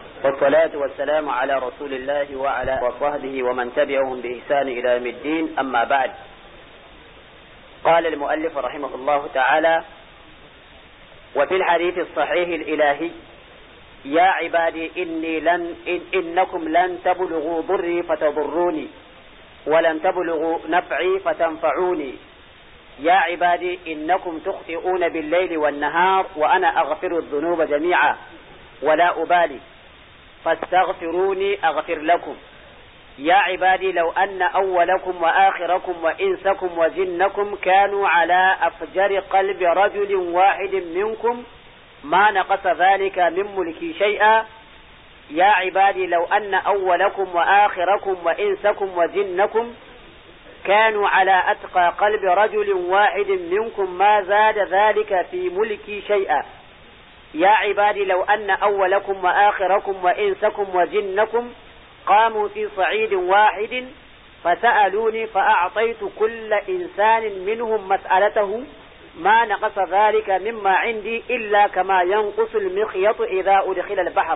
والصلاة والسلام على رسول الله وعلى وصحبه ومن تبعهم بإحسان إلى يوم الدين أما بعد قال المؤلف رحمه الله تعالى وفي الحديث الصحيح الإلهي يا عبادي إني لن إن إنكم لن تبلغوا ضري فتضروني ولن تبلغوا نفعي فتنفعوني يا عبادي إنكم تخطئون بالليل والنهار وأنا أغفر الذنوب جميعا ولا أبالي فاستغفروني أغفر لكم يا عبادي لو أن أولكم وآخركم وإنسكم وجنكم كانوا على أفجر قلب رجل واحد منكم ما نقص ذلك من ملكي شيئا يا عبادي لو أن أولكم وآخركم وإنسكم وجنكم كانوا على أتقى قلب رجل واحد منكم ما زاد ذلك في ملكي شيئا يا عبادي لو أن أولكم وآخركم وإنسكم وجنكم قاموا في صعيد واحد فسألوني فأعطيت كل إنسان منهم مسألته ما نقص ذلك مما عندي إلا كما ينقص المخيط إذا أدخل البحر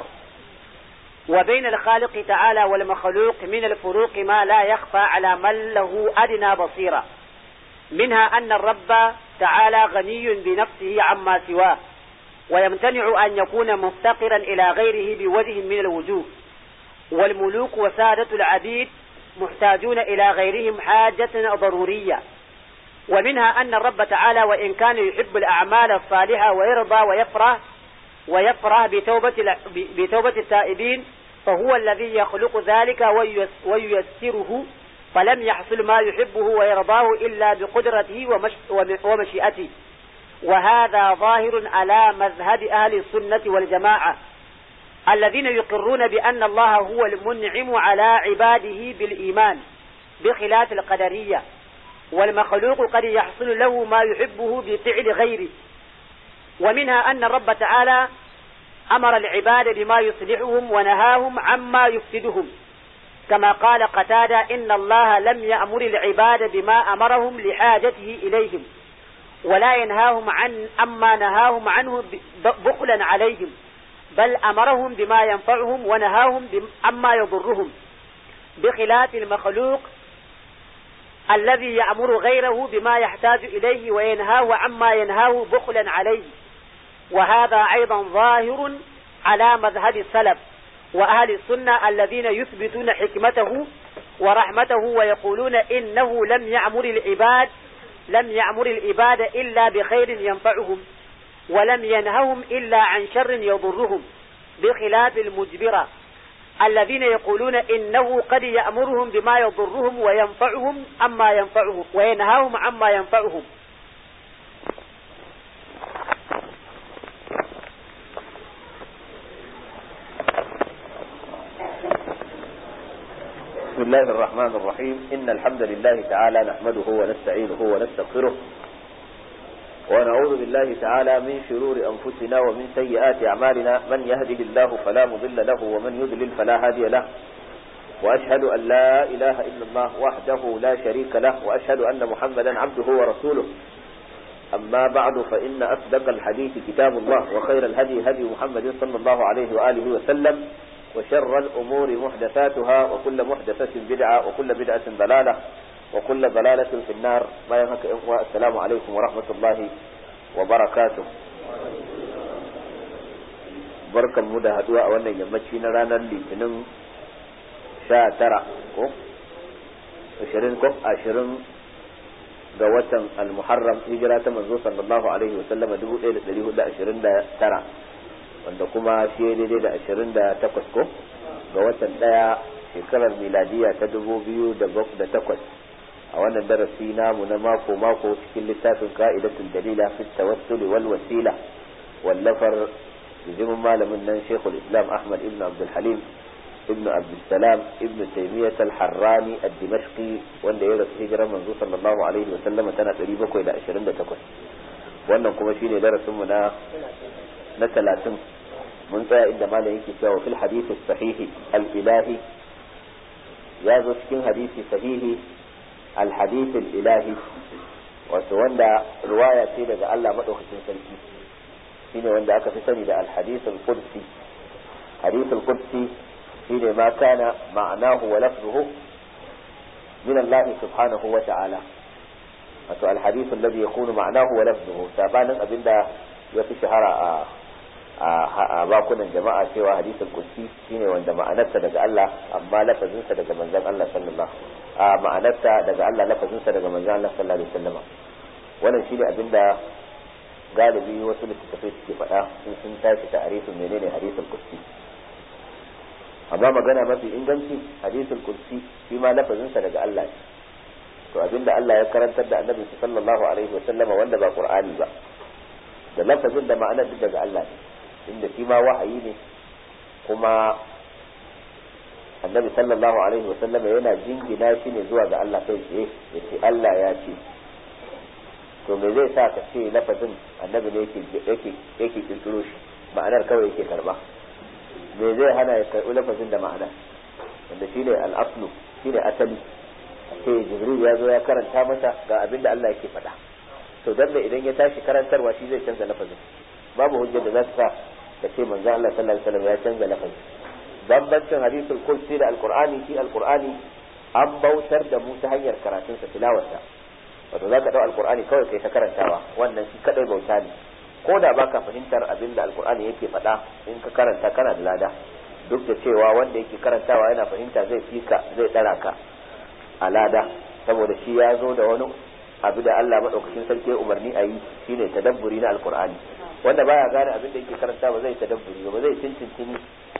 وبين الخالق تعالى والمخلوق من الفروق ما لا يخفى على من له أدنى بصيرة منها أن الرب تعالى غني بنفسه عما سواه ويمتنع أن يكون مفتقرا إلى غيره بوجه من الوجوه والملوك وسادة العبيد محتاجون إلى غيرهم حاجة ضرورية ومنها أن الرب تعالى وإن كان يحب الأعمال الصالحة ويرضى ويفرح ويفرح بتوبة, بتوبة التائبين فهو الذي يخلق ذلك وييسره فلم يحصل ما يحبه ويرضاه إلا بقدرته ومشيئته وهذا ظاهر على مذهب أهل السنة والجماعة الذين يقرون بأن الله هو المنعم على عباده بالإيمان بخلاف القدرية والمخلوق قد يحصل له ما يحبه بفعل غيره ومنها أن الرب تعالى أمر العباد بما يصلحهم ونهاهم عما يفسدهم كما قال قتادة إن الله لم يأمر العباد بما أمرهم لحاجته إليهم ولا ينهاهم عن أما نهاهم عنه بخلا عليهم بل أمرهم بما ينفعهم ونهاهم عما يضرهم بخلاف المخلوق الذي يأمر غيره بما يحتاج إليه وينهاه عما ينهاه بخلا عليه وهذا أيضا ظاهر على مذهب السلف وأهل السنة الذين يثبتون حكمته ورحمته ويقولون إنه لم يأمر العباد لم يأمر العباد إلا بخير ينفعهم ولم ينههم إلا عن شر يضرهم بخلاف المجبرة الذين يقولون إنه قد يأمرهم بما يضرهم وينفعهم عما ينفعهم وينهاهم عما ينفعهم بسم الله الرحمن الرحيم إن الحمد لله تعالى نحمده ونستعينه ونستغفره ونعوذ بالله تعالى من شرور أنفسنا ومن سيئات أعمالنا من يهده الله فلا مضل له ومن يضلل فلا هادي له وأشهد أن لا إله إلا الله وحده لا شريك له وأشهد أن محمدا عبده ورسوله أما بعد فإن أصدق الحديث كتاب الله وخير الهدي هدي محمد صلى الله عليه وآله وسلم وشر الأمور محدثاتها وكل محدثة بدعة وكل بدعة ضلالة وكل ضلالة في النار ما ينهك إخوة السلام عليكم ورحمة الله وبركاته بركة مدى هدواء وانا يمشي نرانا لتنم شاء ترى عشرين كف عشرين ga watan al-muharram hijira ta manzo sallallahu alaihi wasallam 1429 wanda kuma shi daidai da 28 ko ga watan daya shekarar miladiya ta 2008 a wannan darasi namu na mako mako cikin littafin ka'idatul dalila fi tawassul wal wasila wallafar bijimin malamin nan shekul islam ahmad ibn abdul halim ibn abdul salam ibn taymiyyah al-harrani ad-dimashqi wanda ya rasu hijirar manzo sallallahu alaihi wa sallama tana 728 wannan kuma shine darasin mu na na 30 mun tsaya inda malam yake cewa fil hadith as-sahih al-ilahi ya zo cikin hadisi sahihi al-hadith al-ilahi wato wanda riwaya ce daga Allah madaukakin sarki shine wanda aka fi sani da al-hadith al-qudsi hadithul qudsi shine ma kana ma'anahu wa lafzuhu min Allah subhanahu wa ta'ala wato alhadith alladhi yakunu ma'anahu wa lafzuhu sabanin abinda ya fi shahara a a bakunan jama'a cewa hadisul qudsi shine wanda ma'anarsa daga Allah amma lafazinsa daga manzon Allah sallallahu a ma'anarsa daga Allah lafazinsa daga manzon Allah sallallahu alaihi wasallam wannan shine abinda galibi wasu littattafai suke faɗa sun sun tashi ta'arifin menene hadisul qudsi amma magana mafi inganci hadisul qudsi shi ma lafazinsa daga Allah ne to abinda Allah ya karantar da annabi sallallahu alaihi wasallam wanda ba qur'ani ba da lafazin da ma'anar duk daga Allah ne inda shi ma wahayi ne kuma annabi sallallahu alaihi wa sallama yana jingina shi ne zuwa ga Allah kai tsaye ya ce Allah ya ce to me zai sa ka ce lafazin annabi ne yake yake yake kirkiro shi ma'anar kawai yake karba me zai hana ya karbi lafazin da ma'ana wanda shine al-aslu shine asali ce jibril ya zo ya karanta masa ga abin da Allah yake faɗa to dan da idan ya tashi karantarwa shi zai canza lafazin babu hujjar da za ta sa ka ce manzo Allah sallallahu alaihi wasallam ya canza lafazin bambancin hadisul kursi da alqur'ani shi alqur'ani an bautar da mu ta hanyar karatun sa tilawarsa wato zaka dau alqur'ani kawai kai ta karantawa wannan shi kadai bauta ne ko da baka fahimtar abin da alqur'ani yake faɗa in ka karanta kana da lada duk da cewa wanda yake karantawa yana fahimta zai fika zai dara ka a lada saboda shi ya zo da wani abu da Allah madaukakin sarki ya umarni a yi shine tadabburi na alqur'ani wanda baya gane abin da yake karanta ba zai tadabburi ba zai cincin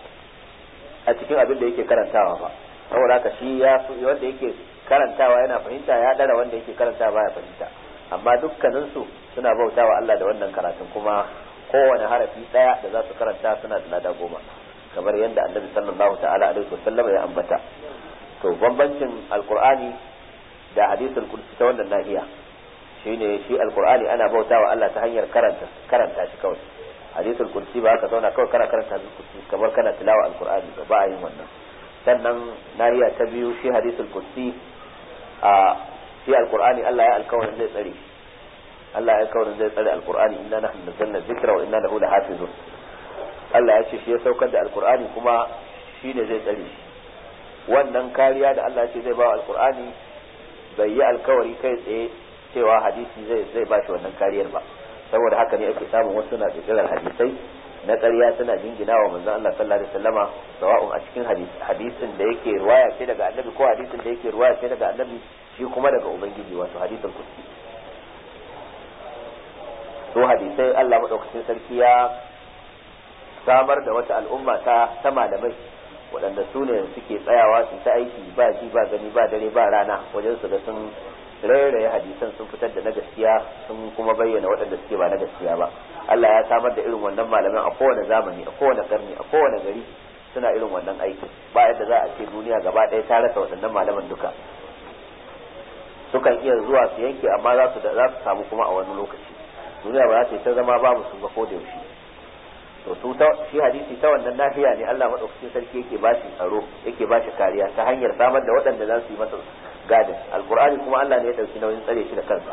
a cikin abin da yake karantawa ba saboda haka shi ya wanda yake karantawa yana fahimta ya dara wanda yake karantawa baya fahimta amma dukkanin su suna bautawa Allah da wannan karatun kuma kowane harafi daya da za su karanta suna da lada goma kamar yadda annabi sallallahu ta'ala alaihi wasallam ya ambata to bambancin alqur'ani da hadisul qudsi ta wannan nahiya shine shi alqur'ani ana bautawa Allah ta hanyar karanta karanta shi kawai hadisul qudsi ba ka zauna kawai kana karanta hadisul qudsi kamar kana tilawa alqur'ani ba ba a yin wannan sannan nahiya ta biyu shi hadisul qudsi a shi alqur'ani Allah ya alkawarin zai tsare Allah ya alkawarin zai tsare alqur'ani inna nahnu nazzalna dhikra wa inna lahu lahafizun Allah ya ce shi ya saukar da alqur'ani kuma shi ne zai tsare shi wannan kariya da Allah ya ce zai ba alqur'ani bai yi alkawari kai tsaye cewa hadisi zai zai ba shi wannan kariyar ba saboda haka ne ake samun wasu na kirkirar hadisai na ƙarya suna jingina wa manzon Allah sallallahu alaihi wasallama sawa'un a cikin hadisin da yake riwaya ce daga annabi ko hadisin da yake riwaya ce daga annabi shi kuma daga ubangiji wato hadisin kuski to hadisai Allah madaukakin sarki ya samar da wata al'umma ta ta malamai waɗanda su ne suke tsayawa su ta aiki ba ji ba gani ba dare ba rana wajen su ga sun rairaye hadisan sun fitar da na gaskiya sun kuma bayyana waɗanda suke ba na gaskiya ba Allah ya samar da irin wannan malaman a kowane zamani a kowane karni a kowane gari suna irin wannan aikin ba yadda za a ce duniya gaba ɗaya ta rasa waɗannan malaman duka sukan iya zuwa su yanke amma za su za su samu kuma a wani lokaci duniya ba za ta yi ta zama babu su ba ko da yaushe to su ta shi hadisi ta wannan nahiya ne Allah madaukakin sarki yake ba shi tsaro yake ba shi kariya ta hanyar samar da waɗanda za su yi masa gadin alqur'ani kuma Allah ne ya dauki nauyin tsare shi da kansa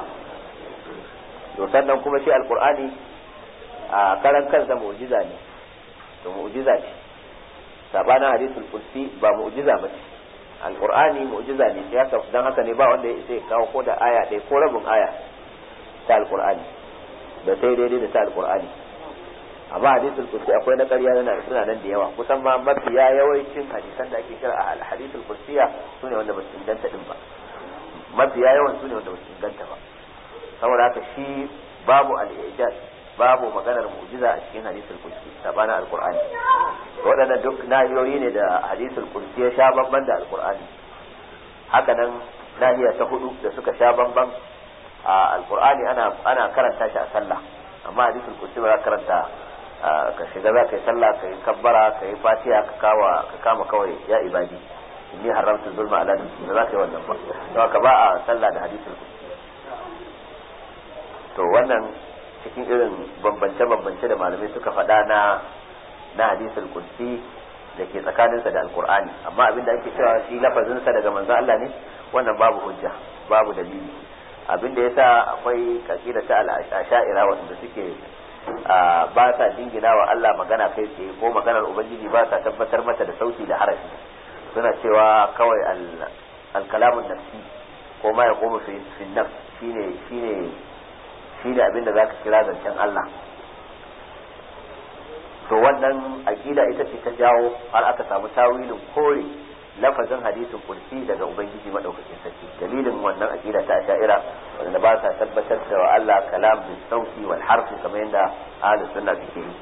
to sannan kuma shi alqur'ani a karan kansa mu'jiza ne to mu'jiza ce sabanin hadisul qudsi ba mu'jiza ba ce alqur'ani mu'jiza ne sai haka dan haka ne ba wanda ya isa ya kawo ko da aya ɗaya ko rabin aya ta alqur'ani da sai daidai da ta alqur'ani amma hadisul qudsi akwai na ƙarya yana suna nan da yawa kusan ma mafiya yawancin hadisan da ake kira a hadisul qudsiya sune wanda ba su inganta din ba mafiya yawan sune wanda ba su inganta ba saboda haka shi babu al-ijaz babu maganar mu'jiza a cikin hadisul qudsi sabana alqur'ani waɗannan duk nahiyoyi ne da hadisul qudsi ya sha bamban da alqur'ani haka nan nahiya ta hudu da suka sha bamban a alqur'ani ana ana karanta shi a sallah amma hadisul qudsi ba za karanta ka shiga za ka yi sallah ka yi kabbara ka yi fatiha ka kawa ka kama kawai ya ibadi inni haramtu zulma ala nafsi ba za ka yi wannan ba to ka ba a sallah da hadisul qudsi to wannan cikin irin bambance-bambance da malamai suka faɗa na na hadisul qudsi da ke tsakaninsa da alqur'ani amma abin da ake cewa shi lafazinsa daga manzo Allah ne wannan babu hujja babu dalili abin da yasa akwai kakida ta al-asha'ira wanda suke ba sa jingina wa Allah magana kai tsaye ko maganar ubangiji ba sa tabbatar mata da sauti da harafi suna cewa kawai al-kalamun nafsi ko ma ya koma fi nafs shine shine shine abin da zaka kira zancen Allah to wannan aqida ita ce ta jawo har aka samu tawilin kore lafazin hadisin kursi daga ubangiji madaukakin sarki dalilin wannan aqida ta asha'ira wanda ba sa tabbatar da wa Allah kalam bil sauti wal harfi kamar yadda ahli sunna suke yi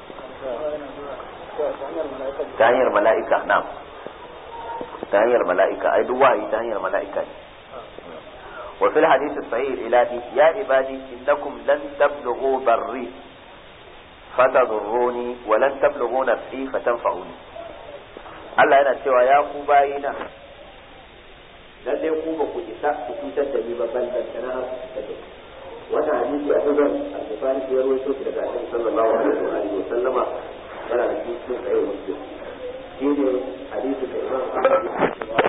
ta hanyar mala'ika na'am ta hanyar mala'ika ai duk wahayi ta hanyar mala'ika ne وفي الحديث الصحيح الإلهي يا عبادي إنكم لن تبلغوا بري فتضروني ولن تبلغوا نفسي فتنفعوني Allah yana cewa ya ku bayina lallai ku ba ku isa ku cutar da ni ba ban da kana har ku cutar da ni wannan hadisi a duban al-Bukhari ya rawaito shi daga Annabi sallallahu alaihi wa alihi wa sallama yana da cikin sahih Muslim shine hadisi da Imam Ahmad ya cewa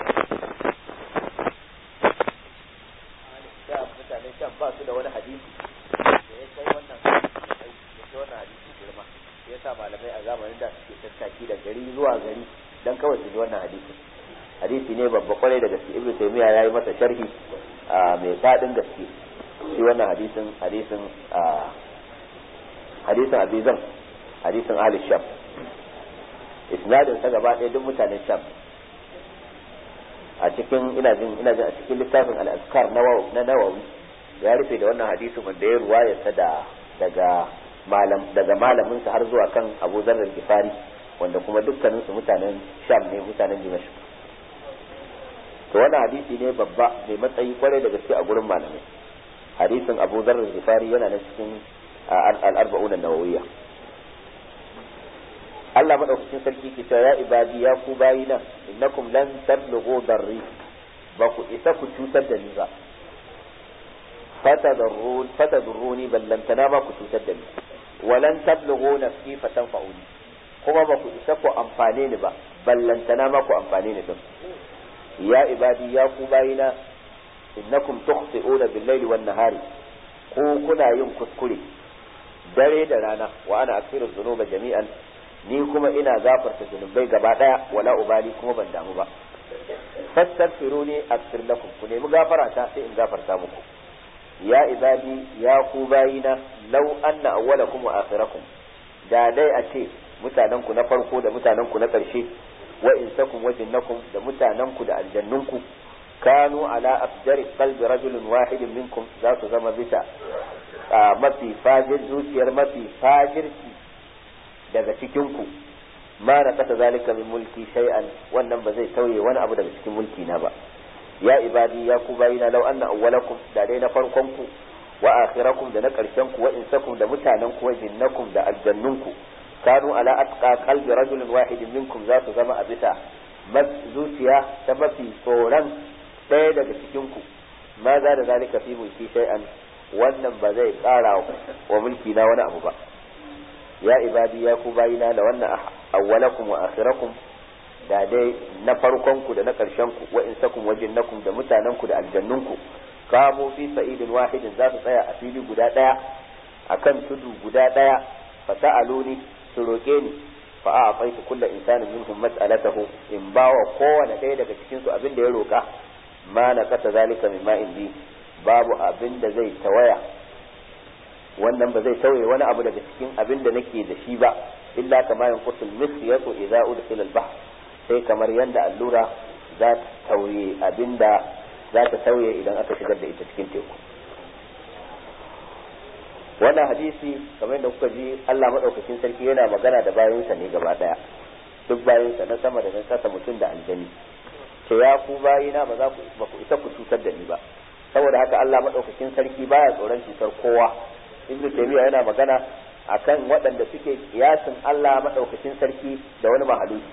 mutanen Sham ba su da wani hadisi da ya kai wannan hadisi ya kai wannan hadisi girma yasa malamai a zamanin da suke tattaki da gari zuwa gari dan kawai su ji wannan hadisi hadisi ne babba kwarai da gaske ibnu taymiya yayi masa sharhi mai fadin gaske shi wannan hadisin hadisin hadisin abizan hadisin ahli sham isnadin sa gaba ɗaya duk mutanen sham a cikin ina jin ina jin a cikin littafin al-azkar na nawawi ya rufe da wannan hadisin wanda ya ruwayarsa da daga malam daga malamin sa har zuwa kan Abu Dharr al-Ghifari wanda kuma dukkanin su mutanen Sham ne mutanen Dimashq to wannan hadisi ne babba mai matsayi kwarai da gaske a gurin malamai hadisin Abu Dharr al-Ghifari yana na cikin al-arba'un an-nawawiyya Allah madaukakin sarki ke cewa ya ibadi ya ku bayina innakum lan tablughu darri ba ku isa ku cutar da ni ba fatadurruni fatadurruni ballantana ba ku cutar da ni walan tablughu nafsi fatanfa'uni kuma ba ku isa ku amfane ni ba ballantana ma ku amfane ni din ya ibadi ya ku bayina innakum tukhti'una bil-laili wan-nahari ku kuna yin kuskure dare da rana wa ana aksiru dhunuba jami'an ni kuma ina gafarta zunubai gaba daya wala ubali kuma ban damu ba fastaghfiruni aghfir lakum ku nemi gafara ta sai in gafarta muku ya ibadi ya ku bayina law anna awwalakum wa akhirakum da dai a ce mutanen ku na farko da mutanen ku na ƙarshe wa insakum wa jinnakum da mutanen ku da aljannun ku kanu ala afjari qalbi rajulin wahidin minkum za su zama bisa mafi fajir zuciyar mafi fajirci daga cikin ku ma na kasa zalika min mulki shay'an wannan ba zai tauye wani abu daga cikin mulki na ba ya ibadi ya ku bayina law anna awwalakum da dai na farkon ku wa akhirakum da na karshen ku wa insakum da mutanen ku wa jinnakum da aljannun ku kanu ala atqa qalbi rajulin wahidin minkum za su zama a bisa zuciya ta mafi tsoron ɗaya daga cikin ku ma za da zalika fi mulki shay'an wannan ba zai ƙara wa mulki na wani abu ba ya ibadi ya ku bayina da wannan awwalakum wa akhirakum da dai na farkon ku da na karshen ku wa insakum wa jinnakum da mutanen ku da aljannun ku kamu fi sa'idin wahidin za su tsaya a fili guda daya akan tudu guda daya fa sa'aluni su roke ni fa a faitu kulla insanin minhum mas'alatahu in bawa kowane ɗaya daga cikin su abin da ya roka ma na kasa zalika mimma indi babu abin da zai tawaya wannan ba zai tauye wani abu daga cikin abin da nake da shi ba illa kama yanqusul misyatu idza udkhila al-bahr sai kamar yanda allura za ta tauye abinda za ta tauye idan aka shigar da ita cikin teku wannan hadisi kamar yadda kuka ji Allah madaukakin sarki yana magana da bayansa ne gaba daya duk bayansa na sama da na kasa mutum da aljani ce ya ku bayina ba za ku ba ku isa ku cutar da ni ba saboda haka Allah madaukakin sarki baya tsoron cutar kowa ibnu taymiya yana magana akan waɗanda suke kiyasin Allah madaukakin sarki da wani mahaluki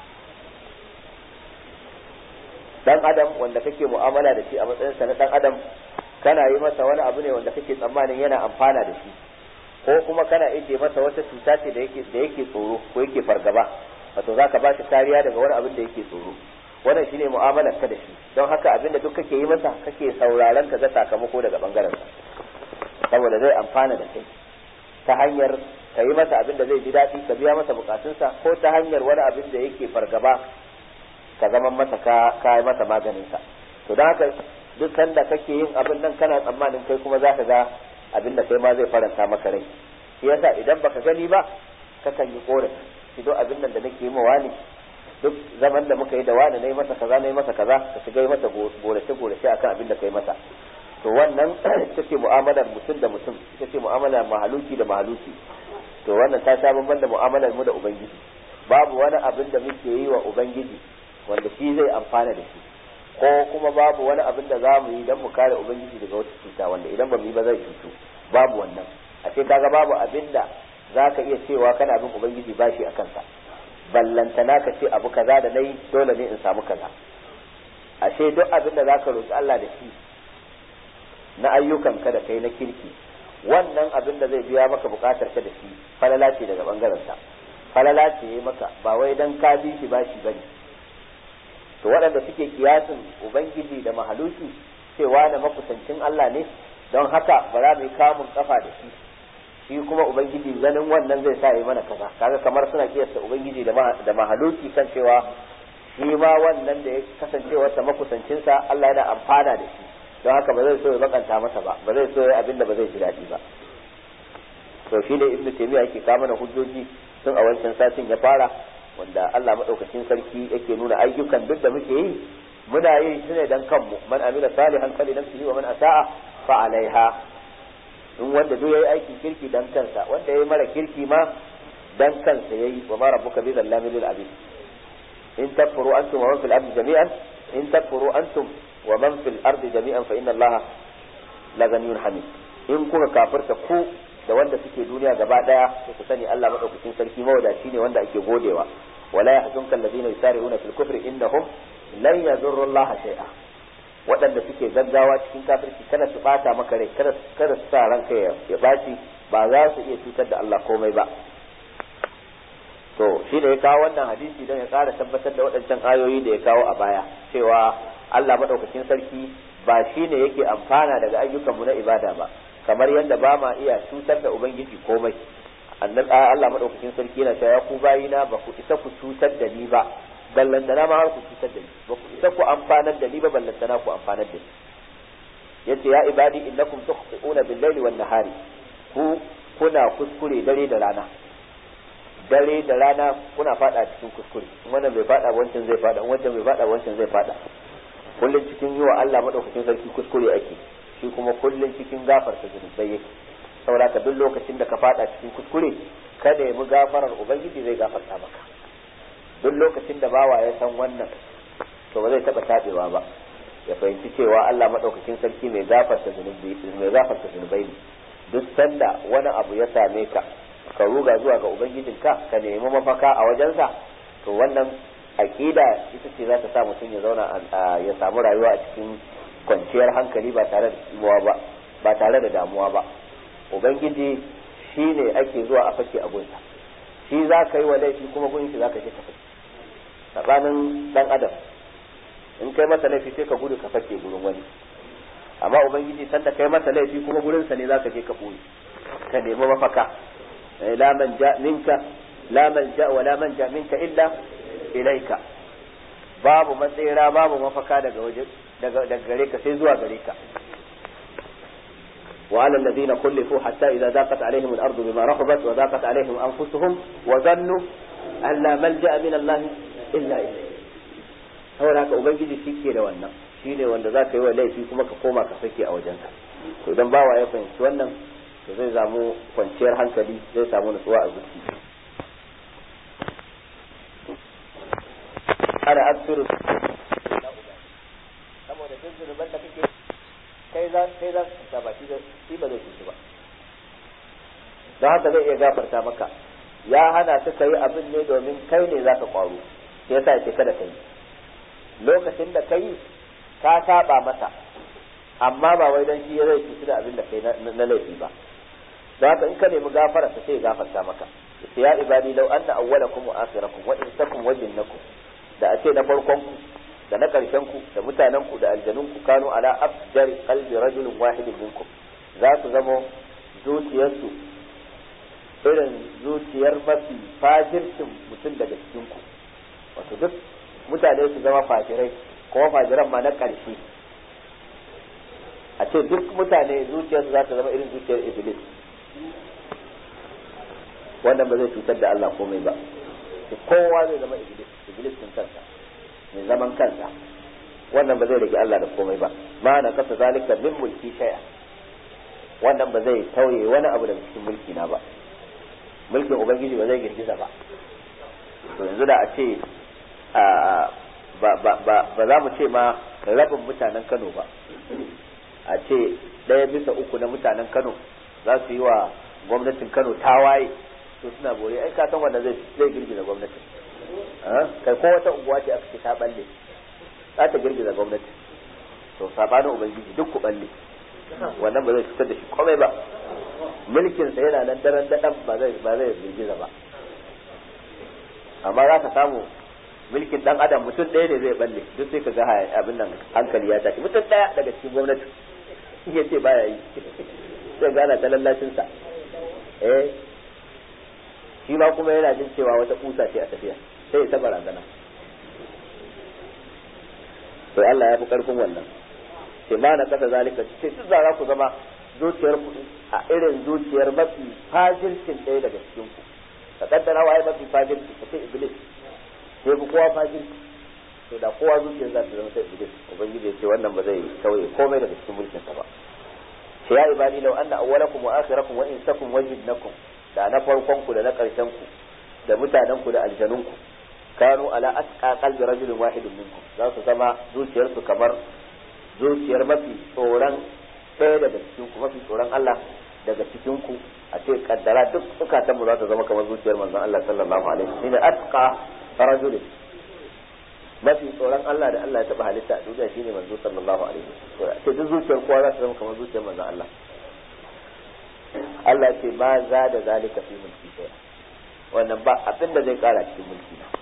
dan adam wanda kake mu'amala da shi a matsayinsa na dan adam kana yi masa wani abu ne wanda kake tsammanin yana amfana da shi ko kuma kana ije masa wata cuta ce da yake da yake tsoro ko yake fargaba wato zaka ba shi kariya daga wani abin da yake tsoro wannan shine mu'amalar ka da shi don haka abin da duk kake yi masa kake sauraron ka ga sakamako daga bangaren sa saboda zai amfana da kai ta hanyar ka yi masa abin da zai ji daɗi ka biya masa bukatunsa ko ta hanyar wani abin da yake fargaba ka zama masa ka ka yi masa maganinsa to don haka duk sanda kake yin abin nan kana tsammanin kai kuma za ka ga abin da kai ma zai faranta maka rai shi yasa idan baka gani ba kakan yi korafi shi duk abin nan da nake yi ma wani duk zaman da muka yi da wani na yi masa kaza na yi masa kaza ka shiga yi masa gorace gorace akan abin da kai masa to wannan ita ce mu'amalar mutum da mutum ita ce mu'amalar mahaluki da mahaluki to wannan ta sha bamban da mu'amalar mu da ubangiji babu wani abin da muke yi wa ubangiji wanda shi zai amfana da shi ko kuma babu wani abin da za mu yi don mu kare ubangiji daga wata cuta wanda idan ba mu yi ba zai cutu babu wannan a ce kaga babu abin da za ka iya cewa kana bin ubangiji bashi a kansa ballantana ka ce abu kaza da nayi dole ne in samu kaza ashe duk abin da zaka roki Allah da shi na ayyukan ka da kai na kirki wannan abin da zai biya maka bukatar ka da shi falala ce daga bangaren sa falala ce yayi maka ba wai dan ka bi shi bashi bane to waɗanda suke kiyasin ubangiji da mahaluki cewa da makusancin Allah ne don haka ba za mu yi kamun kafa da shi shi kuma ubangiji ganin wannan zai sa yi mana kaza kaga kamar suna kiyasta ubangiji da da mahaluki kan cewa shi ma wannan da ya kasance wata makusancinsa Allah yana amfana da shi don haka ba zai so ya bakanta masa ba ba zai so ya abin da ba zai ji daɗi ba to shi ne ibnu taymiya yake kawo mana hujjoji tun a wancan satin ya fara wanda Allah madaukakin sarki yake nuna ayyukan duk da muke yi muna yi shi ne dan kanmu man amila salihan fali nafsihi wa man asa'a fa alaiha in wanda duk yayi aikin kirki dan kansa wanda yayi mara kirki ma dan kansa yayi wa ma rabbuka bi zallamin lil abid in takfuru antum wa man fil ardi jami'an in takfuru antum wa man fil ardi jami'an fa inna allaha la ghaniyyun hamid in kuka kafirta ku da wanda suke duniya gaba daya sai ku sani Allah madaukakin sarki mawadaci ne wanda ake godewa wala yahzunka alladhina yusari'una fil kufri innahum lan yadurru allaha shay'a waɗanda suke gaggawa cikin kafirci kada su bata maka rai kada kada su sa ranka ya baci ba za su iya cutar da Allah komai ba to shi da ya kawo wannan hadisi don ya ƙara tabbatar da waɗancan ayoyi da ya kawo a baya cewa Allah madaukakin sarki ba shi ne yake amfana daga ayyukanmu na ibada ba kamar yadda ba ma iya cutar da ubangiji komai annabi Allah madaukakin sarki yana cewa ya ku bayina ba ku isa ku cutar da ni ba ballantana ma har ku cutar da ni ba ku isa ku amfanar da ni ba ballantana ku amfanar da ni yace ya ibadi innakum tukhti'una bil-laili wan-nahari ku kuna kuskure dare da rana dare da rana kuna fada cikin kuskure wannan bai fada wancan zai fada wancan bai fada wancan zai fada kullun cikin yi wa Allah madaukakin sarki kuskure ake shi kuma kullun cikin gafarta zunubai yake saboda ka duk lokacin da ka fada cikin kuskure kada ya mu gafarar ubangiji zai gafarta maka duk lokacin da bawa ya san wannan to ba zai taba tabewa ba ya fahimci cewa Allah madaukakin sarki mai gafarta zunubai mai gafarta zunubai ne duk sanda wani abu ya same ka ka ruga zuwa ga ubangijinka ka nemi mafaka a wajensa to wannan aqida ita ce za ta sa mutum ya zauna ya samu rayuwa a cikin kwanciyar hankali ba tare da damuwa ba ba tare da damuwa ba ubangiji shi ne ake zuwa a fake a gunsa shi za ka yi wa laifi kuma gun shi za ka je ka fake tsakanin dan adam in kai masa laifi sai ka gudu ka fake gurin wani amma ubangiji sanda kai masa laifi kuma gurinsa ne za ka je ka ɓoye ka nemi mafaka la man ja minka la man ja wa la man ja minka illa ilaika babu matsira babu mafaka daga waje daga daga gare ka sai zuwa gare ka وعلى الذين خلفوا حتى إذا ضاقت عليهم الأرض بما رحبت وضاقت عليهم أنفسهم وظنوا أن لا ملجأ من الله إلا إليه هو هناك أبنجي شيكي لو أنه shine wanda za ka yi wa laifi kuma ka koma ka sake a wajensa to idan bawa ya fahimci wannan to zai samu kwanciyar hankali zai samu nutsuwa a zuci ana asiru saboda duk zunuban da kake kai za kai za su ta baki da shi ba zai cuci ba don haka zai iya gafarta maka ya hana ka kai abin ne domin kai ne za ka kwaro sai yasa ya ce kada ka yi lokacin da ka yi ka saba masa amma ba wai dan shi zai cuci da abin da kai na laifi ba don haka in ka nemi gafara ta sai gafarta maka ya ibadi law anna awwalakum wa akhirakum wa insakum wa jinnakum da a ce na farkon ku da na karshen ku da mutanen ku da aljanun ku kanu ala afjar qalbi rajulin wahidin minkum za su zamo zuciyarsu irin zuciyar mafi fajircin mutum daga cikin ku wato duk mutane su zama fajirai kuma fajiran ma na ƙarshe a ce duk mutane zuciyarsu za ta zama irin zuciyar iblis wannan ba zai cutar da Allah komai ba kowa zai zama iblis iblis din kansa mai zaman kansa wannan ba zai rage Allah da komai ba ma na kasa zalika min mulki shay'a wannan ba zai tauye wani abu daga cikin mulki na ba mulkin ubangiji ba zai girgiza ba to yanzu da a ce ba za mu ce ma rabin mutanen Kano ba a ce ɗaya bisa uku na mutanen Kano za su yi wa gwamnatin Kano tawaye to suna bore ai ka san wanda zai zai girgiza gwamnati kai ko wata unguwa ce aka ce ta balle za ta girgiza gwamnati to sabanin ubangiji duk ku balle wannan ba zai fitar da shi komai ba mulkin sa yana nan daren dadan ba zai ba zai girgiza ba amma za ka samu mulkin dan adam mutum ɗaya ne zai balle duk sai ka ga abin nan hankali ya tashi mutum ɗaya daga cikin gwamnati ya ce baya yi sai gana ta lallashin sa eh shi ma kuma yana jin cewa wata kusa ce a tafiya sai ya ta barazana to Allah ya fi karfin wannan sai ma na kasa zalika ce duk za ku zama zuciyar ku a irin zuciyar mafi fajircin ɗaya daga cikin ku ka kaddara waye mafi fajirci ka ce iblis sai ku kowa fajirci to da kowa zuciyar za ta zama sai iblis ubangiji ya ce wannan ba zai kauye komai daga cikin mulkin sa ba sai ya ibadi law anna awwalakum wa akhirakum wa insakum wa jinnakum da na farkon ku da na karshen ku da mutanen ku da aljanun ku kanu ala asqa qalbi rajulin wahidin minkum za su zama zuciyar su kamar zuciyar mafi tsoron ɗaya daga cikin ku mafi tsoron Allah daga cikin ku a ce kaddara duk zukatan mu za su zama kamar zuciyar manzon Allah sallallahu alaihi wasallam shine asqa rajulin mafi tsoron Allah da Allah ya taba halitta a duniya shine manzo sallallahu alaihi wasallam ce duk zuciyar kowa za ta zama kamar zuciyar manzon Allah Allah ce ma za da zalika fi mulki sai wannan ba abin da zai kara cikin mulki na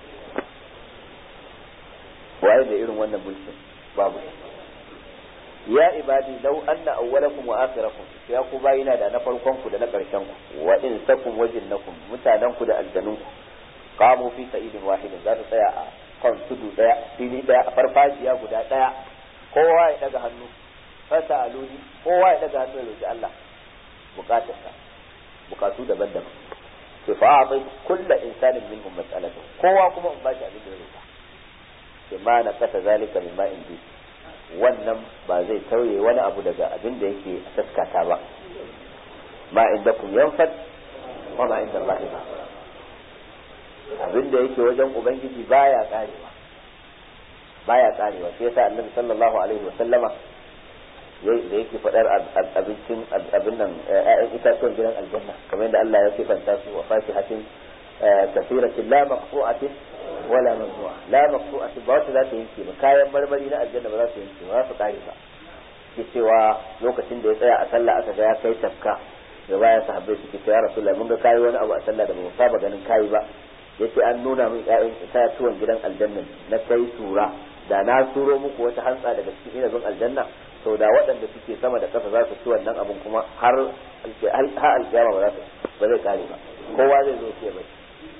waye da irin wannan mulkin babu ya ibadi law anna awwalakum wa akhirakum ya ku bayina da na farkon ku da na karshen ku wa insakum wa jinnakum mutanen ku da aljanun ku qamu fi sa'idin wahidin za su tsaya a kan tudu daya fili daya a farfajiya guda daya kowa ya daga hannu fasa aluni kowa ya daga hannu ya roki Allah bukatarsa bukatu daban-daban sai fa a bai kulla insanin minhum mas'alatu kowa kuma in bashi abin da ya roka sai ma na kasa zalika min ma indi wannan ba zai tauye wani abu daga abin da yake a taskata ba ma indakum yanfad wa ma inda Allah ba abin da yake wajen ubangiji baya karewa baya karewa sai yasa annabi sallallahu alaihi wa sallama da yake faɗar abincin abin nan ƴaƴan itatuwan gidan aljanna kamar yadda Allah ya sifanta su wa fasihatin kasiratin la maqtu'atin wala mamnu'a la maqtu'atin ba wata za ta yanke ba kayan marmari na aljanna ba za su yanke ba za su kare ba ke cewa lokacin da ya tsaya a sallah aka ga ya kai tafka da baya sahabbai suke cewa ya rasulullahi mun ga kayi wani abu a sallah da ba mu saba ganin kayi ba yace an nuna min ƴaƴan itatuwan gidan aljanna na kai tura da na turo muku wata hantsa daga cikin inabin aljanna to da waɗanda suke sama da ƙasa za su ci wannan abin kuma har har alƙiyama ba za su ba zai kare ba kowa zai zo ce bai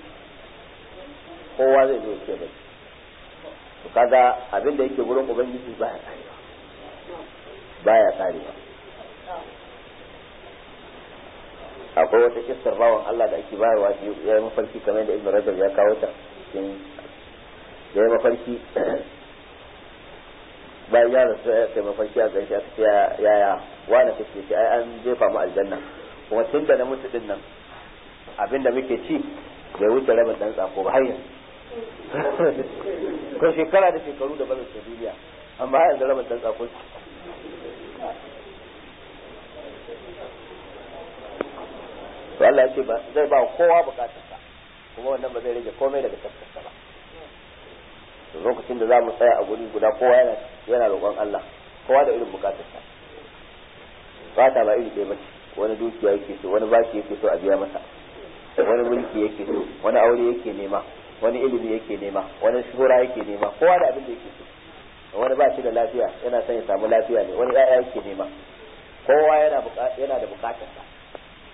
kowa zai zo ce bai to kaga abin da yake gurin ubangiji baya karewa baya karewa akwai wata kissar bawan Allah da ake bayarwa ya yi mafarki kamar da Ibn Rajab ya kawo ta cikin ya yi mafarki bayan ya rasu ya kai mafarki a gaishe aka ce yaya wani kake ce ai an jefa mu aljanna kuma tun da na mutu din nan abinda muke ci bai wuce rabin dan tsako ba har yanzu ko shekara da shekaru da barin duniya amma har yanzu rabin dan tsako to Allah ya ce ba zai ba kowa bukatarsa kuma wannan ba zai rage komai daga tafsirsa ba lokacin da za mu tsaya a guri guda kowa yana yana roƙon Allah kowa da irin bukatarsa bata ba iri ɗaya bace wani dukiya yake so wani baki yake so a biya masa wani mulki yake so wani aure yake nema wani ilimi yake nema wani shuhura yake nema kowa da abin da yake so wani ba shi da lafiya yana son ya samu lafiya ne wani ƴaƴa yake nema kowa yana yana da bukatarsa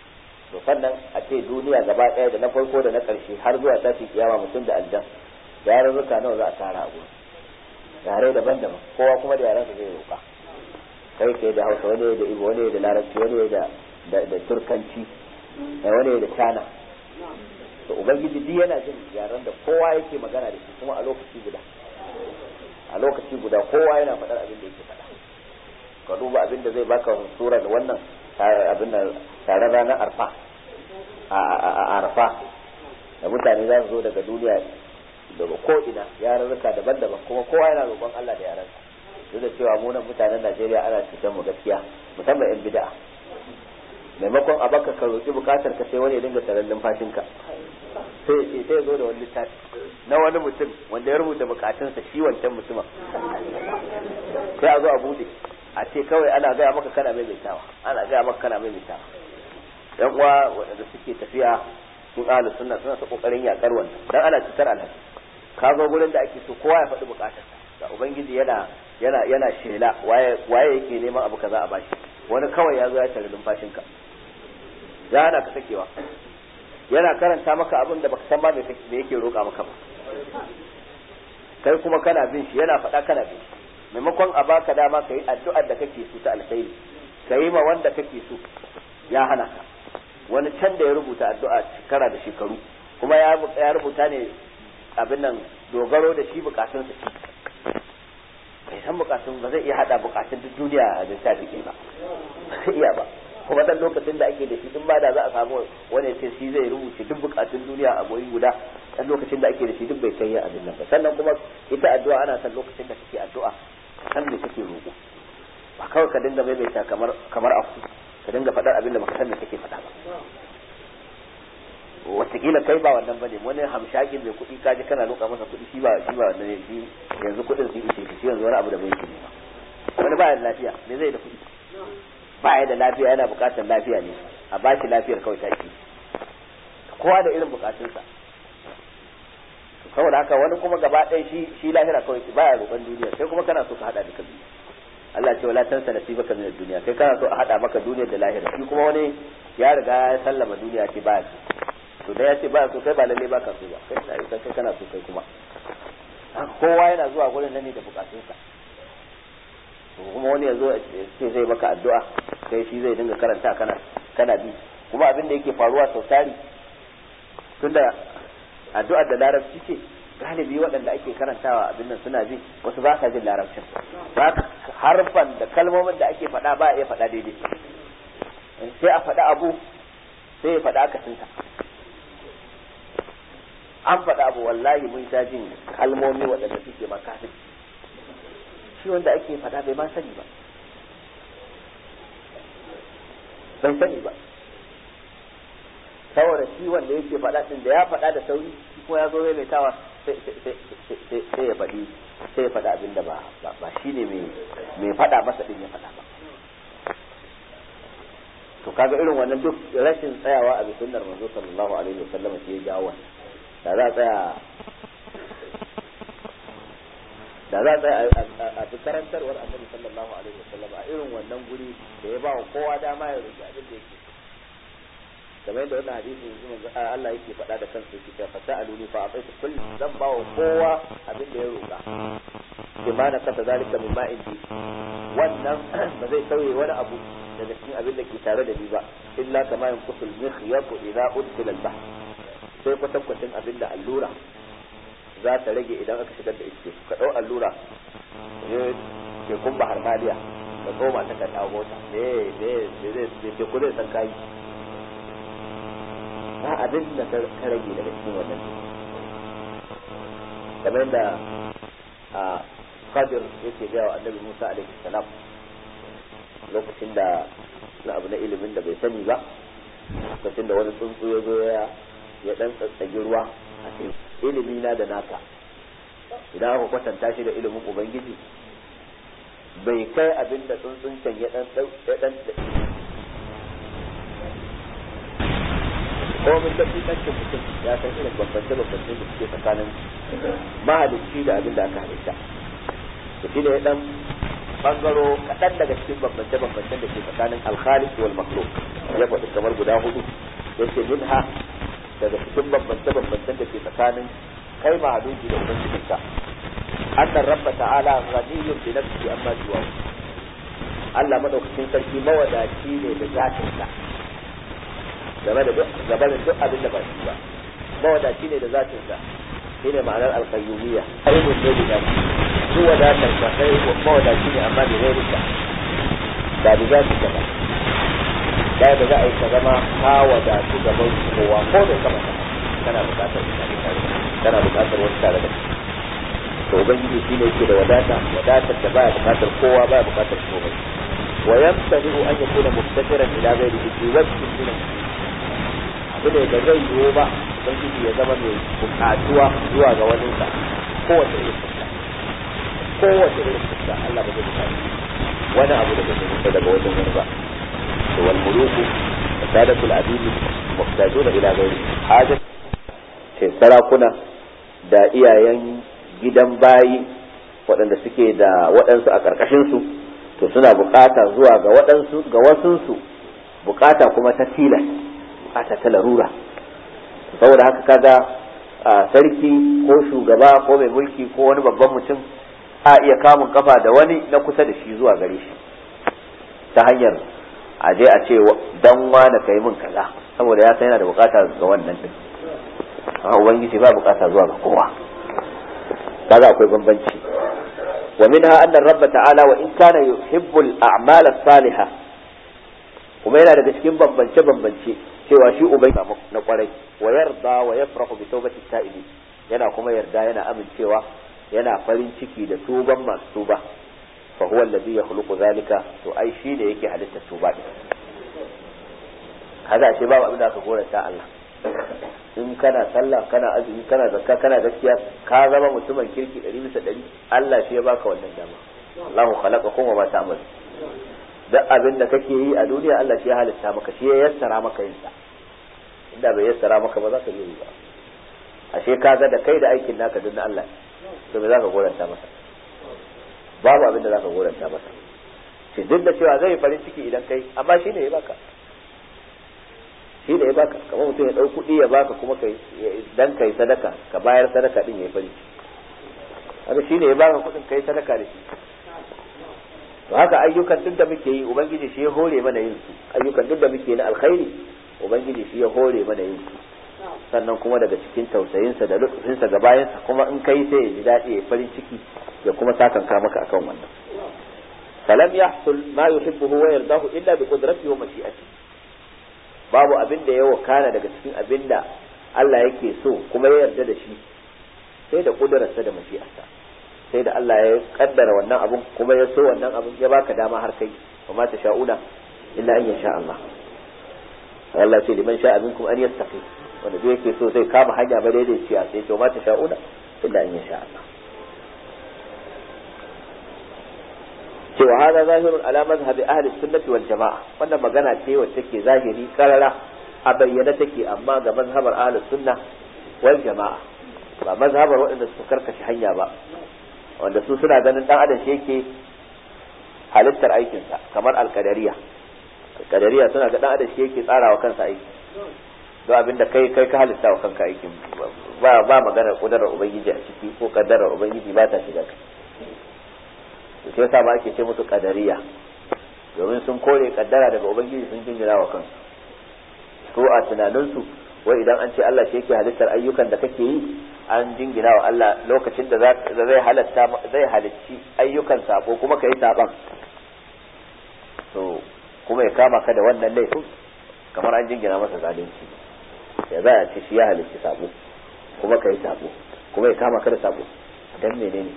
to sannan a ce duniya gaba ɗaya da na farko da na ƙarshe har zuwa tashi kiyama mutum da aljan yarurruka nawa za a tara a gurin yare daban-daban kowa kuma da yarensa zai roƙa kai kai da hausa wani da ibo wani da larabci wani da da turkanci wani da china to ubangiji duk yana jin yaren da kowa yake magana da shi kuma a lokaci guda a lokaci guda kowa yana faɗar abin da yake faɗa ka duba abin da zai baka sura da wannan abin da tare ranar arfa a arfa da mutane za su zo daga duniya daga ko ina yarurruka daban-daban kuma kowa yana roƙon Allah da yarensa duk da cewa mu nan mutanen Najeriya ana cutar mu gaskiya musamman yan bid'a maimakon a baka ka roƙi bukatar ka sai wani ya dinga taron numfashinka sai sai sai zo da wani littafi na wani mutum wanda ya rubuta bukatunsa shi wancan mutumin sai a zo a bude a ce kawai ana gaya maka kana maimaitawa ana gaya maka kana maimaitawa yan uwa waɗanda suke tafiya sun ahlus sunna suna ta kokarin yakar wannan dan ana cutar alhaji ka zo gurin da ake so kowa ya faɗi bukatarsa da ubangiji yana yana yana shela waye waye yake neman abu kaza a bashi wani kawai ya zo ya tare numfashinka ya hana ka sakewa yana karanta maka abin da baka san ba me yake roƙa maka ba kai kuma kana bin shi yana faɗa kana bin shi maimakon a baka dama ka yi addu'ar da kake so ta alkhairi ka yi ma wanda kake so ya hana ka wani can da ya rubuta addu'a shekara da shekaru kuma ya rubuta ne abin nan dogaro da shi bukatunsa shi bai san bukatun ba zai iya hada bukatun duk duniya a littafi ba sai iya ba kuma dan lokacin da ake da shi in ba da za a samu wani ce shi zai rubuce duk bukatun duniya a goyi guda dan lokacin da ake da shi duk bai kai abin nan ba sannan kuma ita addu'a ana san lokacin da kake addu'a san me kake roƙo ba kawai ka dinga maimaita kamar kamar aku ka dinga faɗar abin da baka san me kake faɗa ba wataƙila kai ba wannan bane wani hamshakin mai kuɗi kaji kana roƙa masa kuɗi shi ba shi ba wannan shi yanzu kuɗin sun ishe shi yanzu wani abu da bai yake ba wani ba da lafiya me zai da kuɗi ba ya da lafiya yana buƙatar lafiya ne a ba shi lafiyar kawai take kowa da irin buƙatunsa saboda haka wani kuma gaba ɗaya shi shi lahira kawai baya roƙon duniya kai kuma kana so ka hada duka biyu Allah ce wala tansa nasibaka min ad-dunya kai kana so a hada maka duniyar da lahira shi kuma wani ya riga ya sallama duniya ce baya so to da ya ce baya so kai ba lalle baka so ba kai sai kai kana so kai kuma kowa yana zuwa gurin nan ne da bukatunsa to kuma wani ya zo ce zai maka addu'a kai shi zai dinga karanta kana kana bi kuma abin da yake faruwa sau tari tunda addu'ar da larabci ce galibi waɗanda ake karantawa abin nan suna ji wasu ba sa jin larabcin ba harfan da kalmomin da ake faɗa ba a iya faɗa daidai sai a faɗa abu sai ya faɗa akasinsa an faɗa abu wallahi mun sha jin kalmomi waɗanda suke makafin shi wanda ake faɗa bai ma sani ba bai sani ba saboda shi wanda yake faɗa ɗin da ya faɗa da sauri shi ko ya zo maimaitawa sai ya faɗi sai ya faɗa abin da ba ba shi ne mai faɗa masa ɗin ya faɗa ba to kaga irin wannan duk rashin tsayawa a bisunnar manzo sallallahu alaihi wasallam shi ya jawo wannan da za a tsaya da za a tsaya a bi karantarwar annabi sallallahu alaihi wasallam a irin wannan guri da ya ba wa kowa dama ya roki abin da yake kamar yadda wannan hadisi yanzu manzo Allah yake faɗa da kansa yake cewa fa sa'aluni fa ataitu kulli zan ba wa kowa abin da ya roka bi ma na kasa zalika min ma'in bi wannan ba zai sauye wani abu daga cikin abin da ke tare da ni ba illa kama yanqusul mikhyatu idza udkhila al-bahr sai kwatankwacin abin da allura za ta rage idan aka shigar da iske ka ɗau allura ne ke kun bahar maliya ka tsoma ta kan dawo mota ne ne ne zai ke kudin san kayi ba abin da ka rage daga cikin wannan kamar da a Khadir yake gaya wa annabi Musa alaihi salam lokacin da na abu na ilimin da bai sani ba lokacin da wani tsuntsu ya zo ya ya dan tsatsage ruwa a cikin ilimi na da naka idan aka kwatanta shi da ilimin ubangiji bai kai abin da tsuntsun can ya dan ya dan ko mun tafi kancin mutum ya san irin bambance bambance da suke tsakanin mahalicci da abin da aka halitta to shi ne ya dan bangaro kaɗan daga cikin bambance bambancen da ke tsakanin alkhaliq wal makhluq ya faɗi kamar guda hudu yace minha daga cikin bambance bambancen da ke tsakanin kai mahaluki da ubangijinka annan rabba ta'ala ghaniyyun bi nafsihi amma siwa Allah madaukakin sarki mawadaci ne da zatinsa game da duk gabanin duk abin da ba shi ba mawadaci ne da zatinsa shine ma'anar alqayyumiyya ayyun ne da zati duk wadatar ka kai mawadaci ne amma da gairinka ba da zatinka ba da da za a yi ka zama ka wadatu gaban kowa ko da kama kana bukatar kana bukatar wani tare da to ubangiji shine yake da wadata wadatar da baya bukatar kowa baya bukatar komai wa yamtani an yakuna muftakiran ila ghairihi fi wajhin min abu ne da zai yiwu ba ubangiji ya zama mai bukatuwa zuwa ga wani sa kowace irin fuska kowace irin fuska Allah ba zai bukata wani abu da zai fita daga wajen wani ba to wal muluku sadatul abid muhtajuna ila ghairihi hajat ce sarakuna da iyayen gidan bayi waɗanda suke da waɗansu a ƙarƙashinsu to suna bukata zuwa ga waɗansu ga wasunsu bukata kuma ta tilas bukata ta larura saboda haka kaga sarki ko shugaba ko mai mulki ko wani babban mutum a iya kamun kafa da wani na kusa da shi zuwa gare shi ta hanyar a je a ce dan wani kai min kaza saboda ya san yana da bukata ga wannan din amma ubangiji ba bukata zuwa ga kowa kaga akwai bambanci wa minha anna rabb ta'ala wa in kana yuhibbu al-a'mal as-salihah kuma yana daga cikin bambance bambance cewa shi ubai na kwarai wa yarda wa yafrahu bi tawbati ta'ibi yana kuma yarda yana amincewa yana farin ciki da tuban masu tuba fa huwa alladhi yakhluqu zalika to ai shi ne yake halitta tuba din kaga ce babu abin da aka goranta Allah in kana sallah kana azumi kana zakka kana gaskiya ka zama mutumin kirki ɗari bisa ɗari Allah shi ya baka wannan dama Allahu khalaqa kuma ma ta'mal duk abin da kake yi a duniya Allah shi ya halitta maka shi ya yassara maka yin sa inda bai yassara maka ba za ka yi ba ashe ka ga da kai da aikin naka duk na Allah to me za ka goranta masa babu abin da za ka goranta masa shi duk da cewa zai farin ciki idan kai amma shi ne ya baka shi da ya baka kamar mutum ya ɗau kuɗi ya baka kuma kai dan kai sadaka ka bayar sadaka din yayi fari haka shi ne ya baka kuɗin kai sadaka da shi to haka ayyukan duk da muke yi ubangiji shi ya hore mana yin su ayyukan duk da muke na alkhairi ubangiji shi ya hore mana yin su sannan kuma daga cikin tausayinsa da lutfinsa ga bayansa kuma in kai sai ya ji daɗi ya farin ciki ya kuma sakanka maka akan wannan falam yahsul ma yuhibbu wa yardahu illa bi qudratihi wa mashi'atihi babu abin da ya wakana daga cikin abin da Allah yake so kuma ya yarda da shi sai da kudurarsa da mashi'arsa sai da Allah ya kaddara wannan abun kuma ya so wannan abun ya baka dama har kai wa ma sha'una illa an yasha Allah Allah ce liman sha'a minkum an yastaqi wanda duk yake so zai kama hanya ba daidai ciya sai ce wa ma sha'una illa an yasha Allah cewa hada zahirun ala mazhabi ahli sunnati wal jama'a wannan magana ce wacce take zahiri karara a bayyana take amma ga mazhabar ahli sunna wal jama'a ba mazhabar waɗanda suka karkashi hanya ba wanda su suna ganin dan adam shi yake halittar aikinsa kamar alkadariya alkadariya suna ga dan adam shi yake tsarawa kansa aiki don abinda kai kai ka halitta wa kanka aikin ba ba maganar kudarar ubangiji a ciki ko kaddarar ubangiji ba ta shiga kai sai yasa ba ake ce musu kadariya domin sun kore kaddara daga ubangiji sun jingina wa kansu ko a tunaninsu wai idan an ce Allah shi yake halittar ayyukan da kake yi an jingina wa Allah lokacin da zai halatta zai halicci ayyukan sabo kuma kai saban to kuma ya kama ka da wannan laifin kamar an jingina masa zalunci ya za a ce shi ya halicci sabo kuma kai sabo kuma ya kama ka da sabo dan menene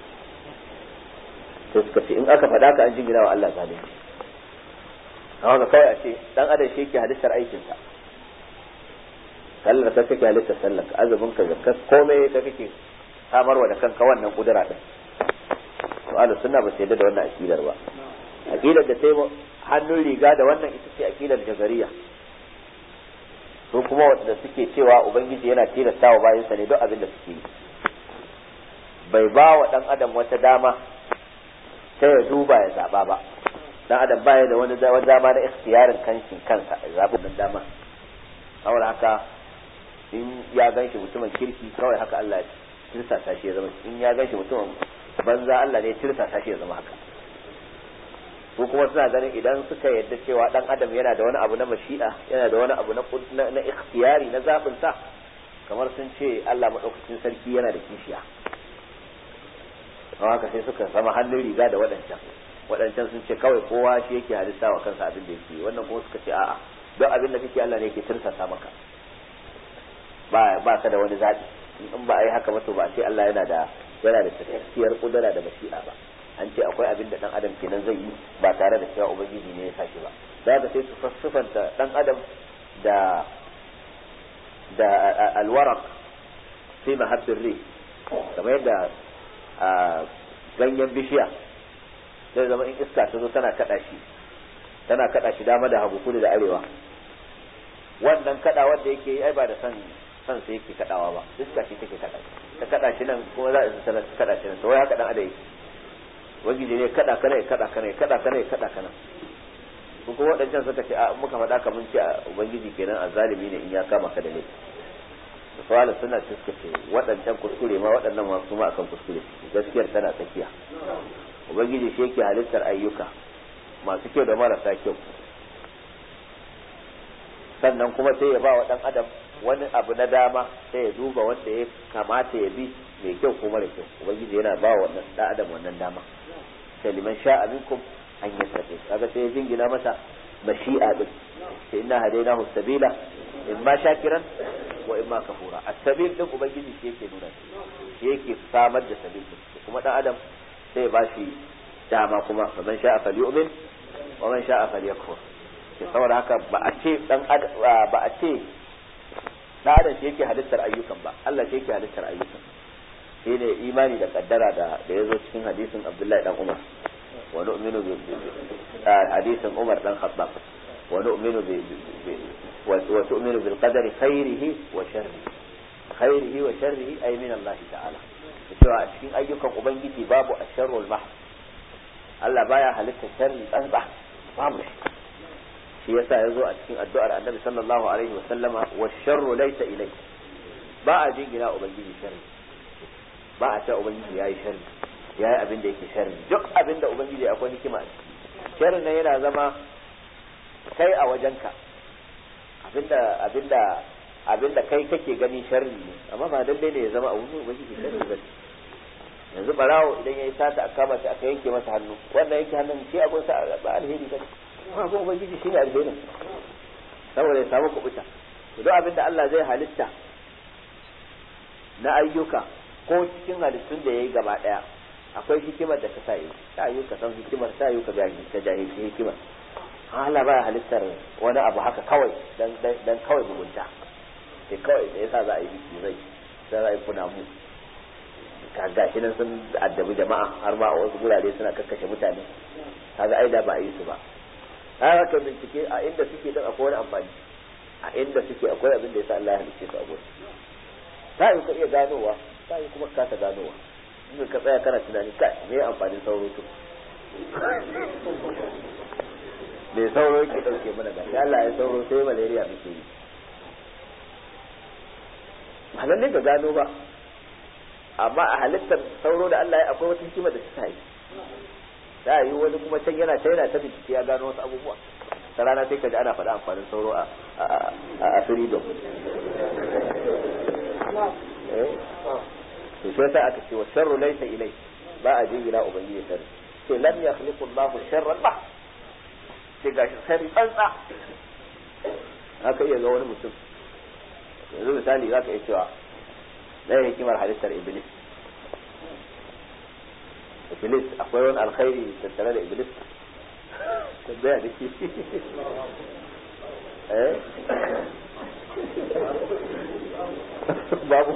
sai suka ce in aka faɗa ka an jingina wa Allah zalunci amma ga kawai a ce dan adam shi yake halittar aikinsa sallar ka kake halittar sallar ka azumin ka zakka komai ka kake samarwa da kanka wannan kudura din to ahlus sunna ba su yadda da wannan akidar ba akidar da sai hannun riga da wannan ita ce akidar jazariya su kuma wanda suke cewa ubangiji yana tilasta wa bayansa ne duk abin da suke yi bai ba wa dan adam wata dama sai ya duba ya zaba ba dan adam baya da wani dama na ikhtiyarin kanshin kansa ya zabi wannan dama saboda haka in ya ganshi mutumin kirki kawai haka Allah ya tirsasa shi ya zama in ya ganshi mutumin banza Allah ne ya tirsasa shi ya zama haka ko kuma suna ganin idan suka yadda cewa dan adam yana da wani abu na mashi'a yana da wani abu na na ikhtiyari na zabin sa kamar sun ce Allah madaukakin sarki yana da kishiya haka sai suka zama hannun riga da waɗancan waɗancan sun ce kawai kowa shi yake halitta wa kansa abin da yake wannan kuma suka ce a'a don abin da kake Allah ne yake tirsasa maka ba ba ka da wani zaɓi in ba a yi haka ba to ba a ce Allah yana da yana da cikakkiyar kudura da mashi'a ba an ce akwai abin da dan adam kenan zai yi ba tare da cewa ubangiji ne ya sa shi ba da haka sai su fassufanta dan adam da da alwaraq fi mahabbir ri kamar yadda ganyen bishiya zai zama in iska ta zo tana kada shi tana kada shi dama da hagu kudu da arewa wannan kada wanda yake yi ai ba da san san sai yake kadawa ba iska ce take kada ta kada shi nan kuma za a kada shi nan to wai haka dan adam yake wajiji ne kada kana ya kada kana ya kada kana ya kada kana ko kuma wadancan suka ce a muka faɗa ka mun ce ubangiji kenan azalimi ne in ya kama ka da laifi da fara suna suka ce waɗancan kuskure ma waɗannan ma su ma akan kuskure gaskiyar tana tsakiya ubangiji shi yake halittar ayyuka masu kyau da marasa kyau sannan kuma sai ya ba wa ɗan adam wani abu na dama sai ya duba wanda ya kamata ya bi mai kyau ko mara kyau ubangiji yana ba wa wannan ɗan adam wannan dama sai liman sha'a minkum an yattaqi kaga sai ya jingina masa mashi'a din sai inna hadainahu sabila imma shakiran wa imma kafura as-sabil din ubangiji shi yake nuna shi yake samar da sabil din kuma dan adam sai ya bashi dama kuma faman sha'a falyu'min wa man sha'a falyakfur sai saboda haka ba a ce dan ba a ce dan adam shi yake halittar ayyukan ba Allah shi yake halittar ayyukan shi ne imani da kaddara da da yazo cikin hadisin Abdullahi dan Umar wa nu'minu bi hadisin Umar dan Khattab wa nu'minu bi wa tu'minu bil qadari khairihi wa sharrihi khairihi wa sharrihi ay min Allah ta'ala cewa a cikin ayyukan ubangiji babu asharrul mahd Allah baya halitta sharri tsantsa babu shi shi yasa yazo a cikin addu'ar Annabi sallallahu alaihi wa sallama wa sharru laysa ilayk ba a jingina ubangiji sharri ba a ce ubangiji yayi sharri yayi abin da yake sharri duk abin da ubangiji akwai hikima sharri ne yana zama kai a wajenka abinda abinda abinda kai kake gani sharri ne amma ba lalle ne ya zama abu ubangiji sharri ba yanzu barawo idan yayi sata aka kama shi aka yanke masa hannu wannan yanke hannun shi abun sa ba alheri ba amma ko ubangiji shi ne alherin saboda ya samu kubuta duk abinda Allah zai halitta na ayyuka ko cikin halittun da ya yi gaba daya akwai hikimar da ta sa yi ta yi ka san hikimar ta yi ka ka jahilci hikimar Allah baya halittar wani abu haka kawai dan dan kawai mugunta sai kawai da yasa za a yi biki zai sai za a yi kuna mu ka gashi nan sun addabi jama'a har ma a wasu gurare suna kakkashe mutane kaga ai da ba a yi su ba har ka bincike a inda suke din akwai wani amfani a inda suke akwai abin da yasa Allah ya halicce su a gurin ta yi ka iya ganowa ta yi kuma kasa ganowa in ka tsaya kana tunani kai me amfanin sauro to me sauro yake dauke mana gashi Allah ya sauro sai malaria muke yi ba lalle ka gano ba amma a halittar sauro da Allah ya akwai wata hikima da ta yi ta yi wani kuma can yana can yana ta bincike ya gano wasu abubuwa ta rana sai ka ji ana faɗa amfanin sauro a a freedom to sai yasa aka ce wa sharru laysa ilai ba a jingina ubangiji sharri ce lam yakhliqu Allahu sharran ba sai gashi sharri tsantsa haka iya ga wani mutum yanzu misali za ka iya cewa ɗaya hikimar halittar iblis iblis akwai wani alkhairi tattare da iblis tambaya da ke eh babu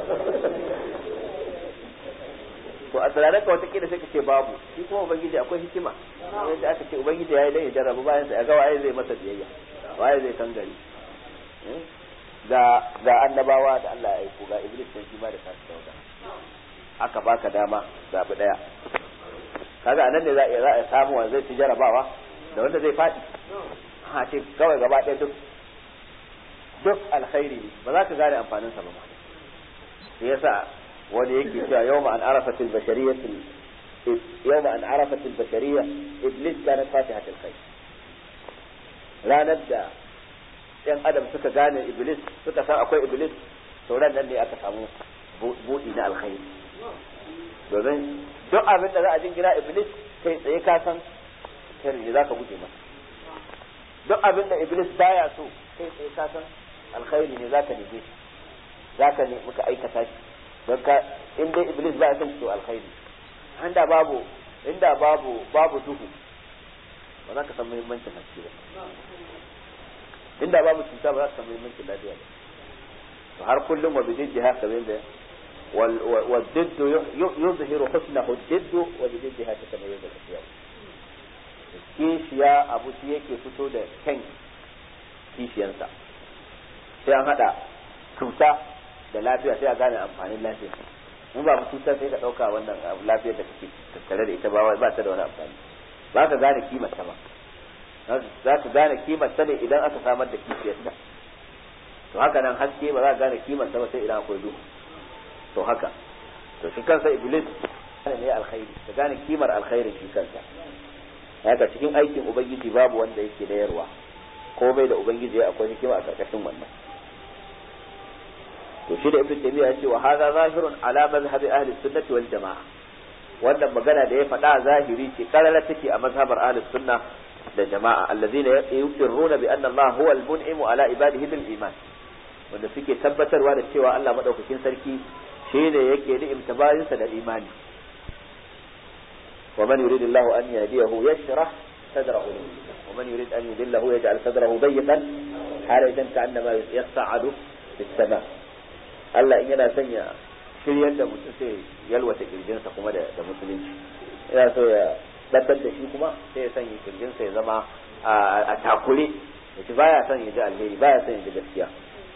to a tunanin ka wata kila sai ka ce babu shi kuma ubangiji akwai hikima yadda aka ce ubangiji ya yi dan ya jarrabu bayan sa ya ga waye zai masa biyayya waye zai kan gari ga ga annabawa da Allah ya aiko ga iblis sai shi ma da tashi dauda aka baka dama zabi daya kaga anan ne za a za a samu wanda zai ci jarabawa da wanda zai fadi ha ce kawai gaba ɗaya duk duk alkhairi ne ba za ka gane amfanin sa ba ma shi yasa wani yake cewa yawma an arafat al bashariyah yawma an arafat al bashariyah iblis kana fatihat al khair ranar da yan adam suka gane iblis suka san akwai iblis to ran nan ne aka samu buɗi na alkhairi domin duk abin da za a jingina iblis kai tsaye ka san sharri ne zaka guje masa duk abin da iblis baya so kai tsaye ka san alkhairi ne zaka nige shi zaka ne muka aikata shi don ka in dai iblis baya son to alkhairi inda babu inda babu babu duhu ba za ka san muhimmancin haske ba inda babu cuta ba za ka san muhimmancin lafiya ba to har kullum wa bidin jiha kamar da والضد يظهر حسنه الضد وبضدها تتميز الاشياء kishiya abu shi yake fito da kyan kishiyarsa sai an hada cuta da lafiya sai a gane amfanin lafiya in ba cuta sai ka dauka wannan lafiyar da kake tattare da ita ba ba ta da wani amfani ba ka gane kimar ta ba za ka gane kimar ta ne idan aka samar da kishiyarsa to haka nan haske ba za ka gane kimar ta ba sai idan akwai duhu to haka to shi kansa iblis ne alkhairi ka gane kimar alkhairi shi kansa haka cikin aikin ubangiji babu wanda yake da yarwa ko bai da ubangiji ya akwai hikima a karkashin wannan to shi da ibnu taymiya ya ce wa hadha zahirun ala mazhabi ahli sunnati wal jamaa wannan magana da ya faɗa zahiri ce karala take a mazhabar ahli sunna da jama'a allazina yuqirruna bi anna Allah huwa al-mun'imu ala ibadihi bil iman wanda suke tabbatarwa da cewa Allah madaukakin sarki shine yake ni'imta bayinsa da imani ومن يريد الله أن يهديه يشرح صدره ومن يريد أن يذله يجعل صدره ضيقا حرجا كأنما يصعد في السماء Allah in yana sanya shiryar da mutum sai yalwata kirjinsa kuma da musulunci yana so ya dabbar da shi kuma sai ya sanya kirjinsa ya zama a takure da shi baya son ya ji alheri baya son ya ji gaskiya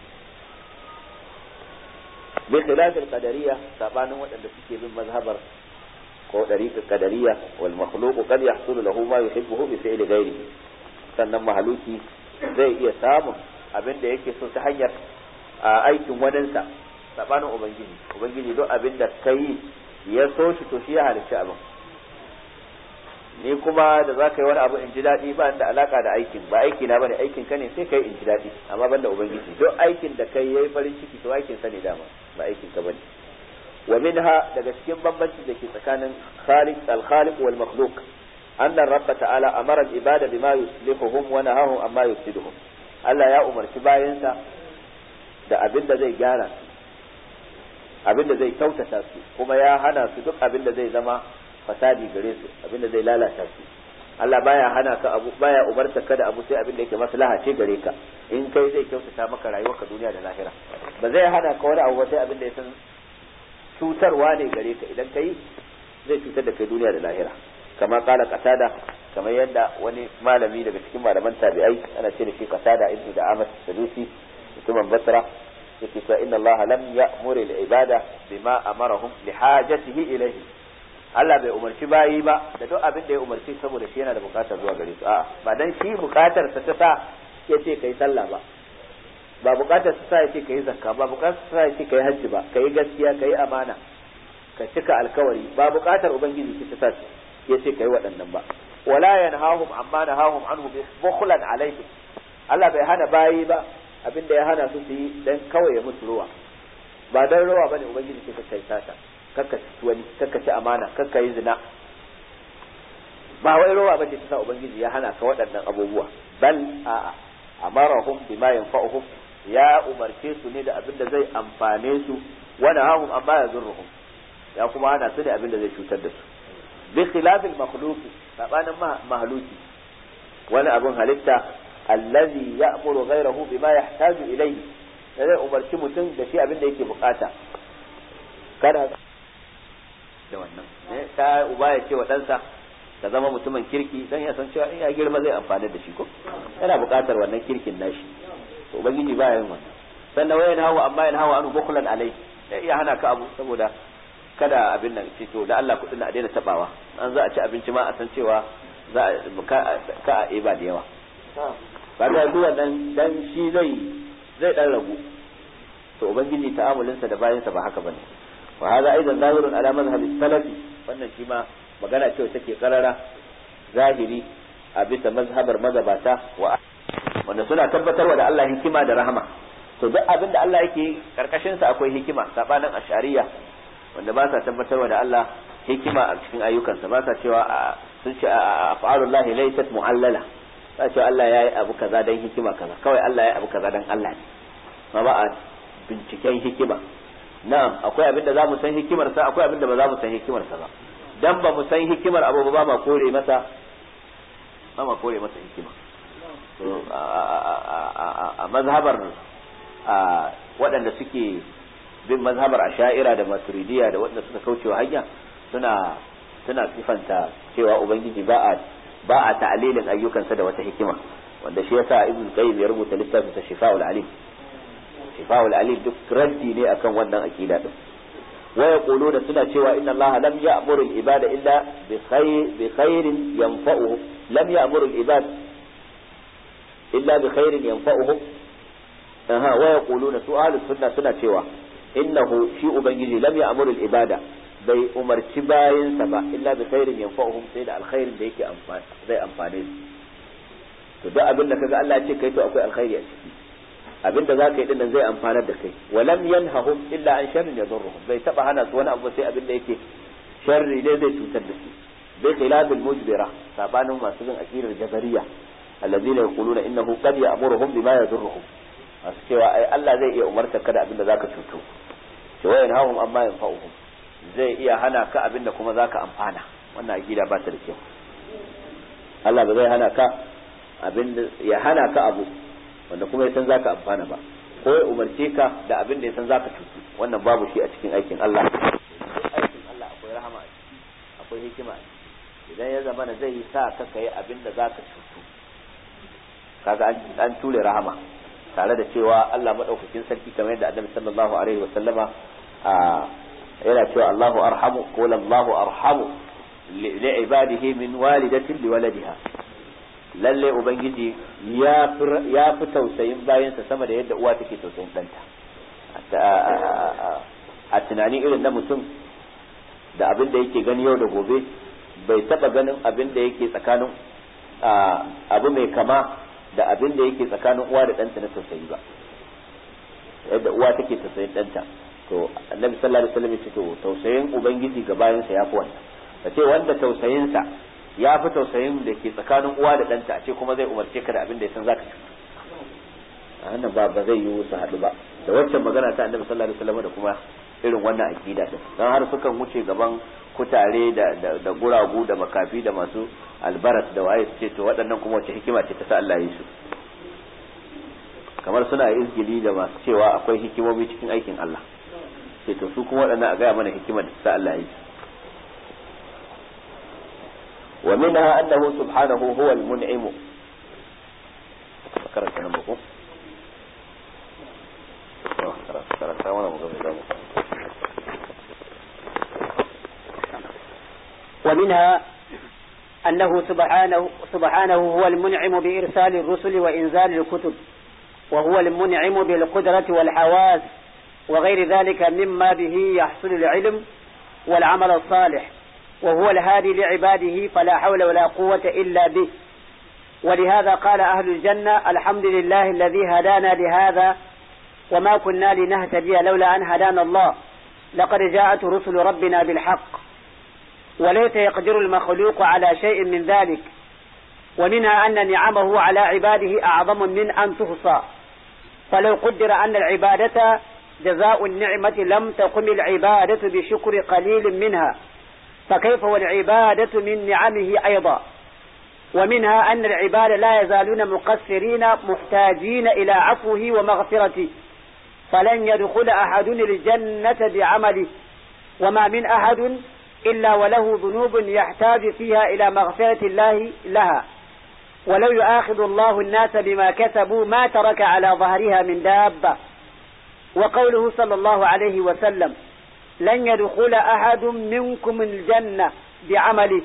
bi khilafil qadariyya sabanin waɗanda suke bin mazhabar ko dariƙar qadariyya wal makhluqu qad yahsulu lahu ma yuhibbuhu bi fi'li ghairihi sannan mahaluki zai iya samun abin da yake so ta hanyar aikin waninsa sabanin ubangiji ubangiji duk abin da kai ya so shi to shi ya halicci abin ni kuma da za ka yi wani abu in ji daɗi ba da alaka da aikin ba aiki na bane aikin ka ne sai kai in ji daɗi amma ban da ubangiji duk aikin da kai yayi farin ciki to aikin sa ne dama ba aikin ka bane wa minha daga cikin bambanci da ke tsakanin khaliq al-khaliq wal makhluq anna rabb ta'ala amara al-ibada bima yuslihuhum wa nahahum amma yufsiduhum Allah ya umarci bayansa da abin da zai gyara su abin da zai kyautata su kuma ya hana su duk abin da zai zama fasadi gare su abin da zai lalata su Allah baya hana ka abu baya umarta ka da abu sai abin da yake maslaha ce gare ka in kai zai kyautata maka rayuwarka duniya da lahira ba zai hana ka wani abu sai abin da ya san cutarwa ne gare ka idan kai zai cutar da kai duniya da lahira kama kala qatada kamar yadda wani malami daga cikin malaman tabi'ai ana ce da shi qatada ibnu da amas sadusi mutumin basra yake cewa inna allaha lam ya'muru al-ibada bima amarahum li hajatihi ilayhi Allah bai umarci bayi ba da duk abin da ya umarci saboda shi yana da bukatar zuwa gare su a'a ba dan shi bukatar sa ta sa yace kai sallah ba ba bukatar sa sa yace kai zakka ba bukatar sa yace kai hajji ba kai gaskiya kai amana ka cika alkawari ba bukatar ubangiji ce ta sa yace kai waɗannan ba wala yanhahum amma nahahum anhu bi bukhlan alayhi Allah bai hana bayi ba abinda ya hana su su yi dan kawai ya musu ruwa ba dan ruwa bane ubangiji ce kai sata kakka ci wani kakka ci amana kakka yi zina ba wai ruwa bace ta sa ubangiji ya hana ka waɗannan abubuwa bal a'a amarahum bima yanfa'uhum ya umarce su ne da abinda zai amfane su wa nahahum amma yazurruhum ya kuma hana su da abinda zai cutar da su bi khilafil makhluqi sabanin mahluki wani abun halitta allazi ya'muru ghayrahu bima yahtaju ilayhi zai umarci mutum da shi abin da yake bukata kada da wannan ne ta uba ya ce wa ɗansa ka zama mutumin kirki dan ya san cewa in ya girma zai amfani da shi ko yana bukatar wannan kirkin nashi to ubangiji ba yin wannan sannan wayan hawa amma yana hawa anu bukulan alai sai iya hana ka abu saboda kada abin nan ce to da Allah kudin a daina tabawa an za a ci abinci ma a san cewa za a ka a eba da yawa ba da zuwa dan dan shi zai zai dan ragu to ubangiji ta'amulinsa da bayansa ba haka bane wa hadha aidan zahirun ala mazhab salafi wannan shi ma magana ce take karara zahiri a bisa mazhabar magabata wa wanda suna tabbatarwa da Allah hikima da rahama to duk abin da Allah yake karkashin sa akwai hikima sabanin ashariya wanda ba sa tabbatarwa da Allah hikima a cikin ayyukansa ba sa cewa sun ce af'alullahi laysat mu'allala ba cewa Allah yayi abu kaza dan hikima kaza kawai Allah yayi abu kaza dan Allah ne ma ba a binciken hikima na'am akwai abin da za mu san hikimar sa akwai abin da ba za mu san hikimar sa ba dan ba mu san hikimar abu ba ma kore masa ba ma kore masa hikima a mazhabar waɗanda suke bin mazhabar asha'ira da maturidiya da waɗanda suka kaucewa hanya suna suna sifanta cewa ubangiji ba a ba a ta'alilin ayyukansa da wata hikima wanda shi yasa ibn qayyim ya rubuta littafin sa shifa'ul alim shifa'ul alim duk raddi ne akan wannan aqida din wa yaquluna suna cewa inna Allah lam ya'muru al-ibada illa bi khayr bi khairin yanfa'uhu lam ya'muru al-ibad illa bi khairin yanfa'uhum aha wa yaquluna su ahlus sunna suna cewa innahu shi ubangiji lam ya'muru al-ibada bai umarci bayansa ba illa bi khairin yanfa'uhum sai da alkhairin da yake amfani zai amfane su to duk abin da kaga Allah ya ce kai to akwai alkhairi a ciki abin da zaka yi din nan zai amfanar da kai wa lam yanhahum illa an sharrin yadurruhum bai taba hana su wani abu sai abin da yake sharri ne zai cutar da su bai khilafil mujbira sabanin masu bin aqidar jabariya alladhina yaquluna innahu qad ya'muruhum bima yadurruhum masu cewa ai Allah zai iya umartar ka da abin da zaka cuto ce wayan hahum amma yanfa'uhum zai iya hana ka abin da kuma zaka amfana wannan aqida ba ta da kyau Allah ba zai hana ka abin da ya hana ka abu wanda kuma ya san zaka amfana ba ko ya umarce ka da abin da ya san zaka cutu wannan babu shi a cikin aikin Allah aikin Allah akwai rahama a ciki akwai hikima a ciki idan ya zama zai yi sa ka kai abin da zaka cutu kaga an ture rahama tare da cewa Allah madaukakin sarki kamar yadda Annabi sallallahu alaihi wa sallama yana cewa Allahu arhamu qul Allahu arhamu li ibadihi min walidatin li waladiha lalle ubangiji ya ya fi tausayin bayansa sama da yadda uwa take tausayin ɗanta a tunani irin na mutum da abin da yake gani yau da gobe bai taba ganin abin da yake tsakanin abu mai kama da abin da yake tsakanin uwa da ɗanta na tausayi ba yadda uwa take tausayin ɗanta to annabi sallallahu alaihi wasallam ya ce to tausayin ubangiji ga bayansa ya fi wannan ka ce wanda tausayinsa ya fi tausayin da ke tsakanin uwa da ɗanta a ce kuma zai umarce ka da abin da ya san zaka ci a hannun ba ba zai yi su haɗu ba da waccan magana ta annabi sallallahu alaihi wasallam da kuma irin wannan aqida din dan har sukan wuce gaban kutare da da guragu da makafi da masu albaras da waye su ce to waɗannan kuma wace hikima ce ta sa Allah yi su kamar suna izgili da masu cewa akwai hikimomi cikin aikin Allah ce to su kuma waɗannan a gaya mana hikimar da ta sa Allah yi su ومنها أنه سبحانه هو المنعم فكرت أنا بقول ومنها أنه سبحانه, سبحانه هو المنعم بإرسال الرسل وإنزال الكتب وهو المنعم بالقدرة والحواس وغير ذلك مما به يحصل العلم والعمل الصالح وهو الهادي لعباده فلا حول ولا قوة إلا به ولهذا قال أهل الجنة الحمد لله الذي هدانا لهذا وما كنا لنهتدي لولا أن هدانا الله لقد جاءت رسل ربنا بالحق وليس يقدر المخلوق على شيء من ذلك ومنها أن نعمه على عباده أعظم من أن تحصى فلو قدر أن العبادة جزاء النعمة لم تقم العبادة بشكر قليل منها فكيف والعبادة من نعمه أيضا ومنها أن العباد لا يزالون مقصرين محتاجين إلى عفوه ومغفرته فلن يدخل أحد الجنة بعمله وما من أحد إلا وله ذنوب يحتاج فيها إلى مغفرة الله لها ولو يؤاخذ الله الناس بما كسبوا ما ترك على ظهرها من دابة وقوله صلى الله عليه وسلم لن يدخل أحد منكم الجنة بعمله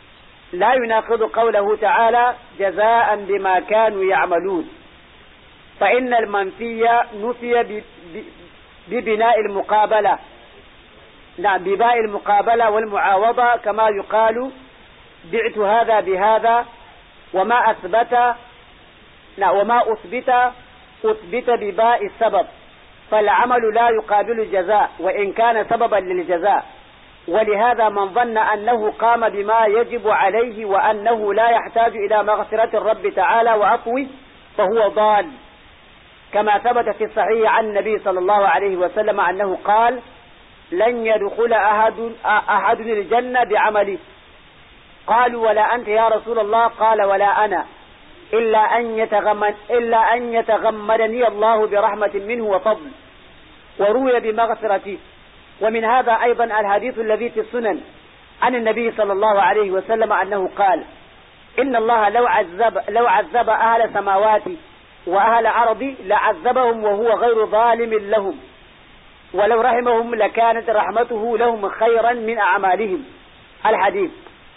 لا يناقض قوله تعالى جزاء بما كانوا يعملون فإن المنفي نفي ببناء المقابلة نعم بباء المقابلة والمعاوضة كما يقال بعت هذا بهذا وما أثبت نعم وما أثبت أثبت بباء السبب فالعمل لا يقابل الجزاء وإن كان سببا للجزاء ولهذا من ظن أنه قام بما يجب عليه وأنه لا يحتاج إلى مغفرة الرب تعالى وعفوه فهو ضال كما ثبت في الصحيح عن النبي صلى الله عليه وسلم أنه قال لن يدخل أحد, أحد الجنة بعمله قالوا ولا أنت يا رسول الله قال ولا أنا إلا أن يتغمد إلا أن يتغمدني الله برحمة منه وفضل وروي بمغفرته ومن هذا أيضا الحديث الذي في السنن عن النبي صلى الله عليه وسلم أنه قال إن الله لو عذب لو عذب أهل سماواتي وأهل أرضي لعذبهم وهو غير ظالم لهم ولو رحمهم لكانت رحمته لهم خيرا من أعمالهم الحديث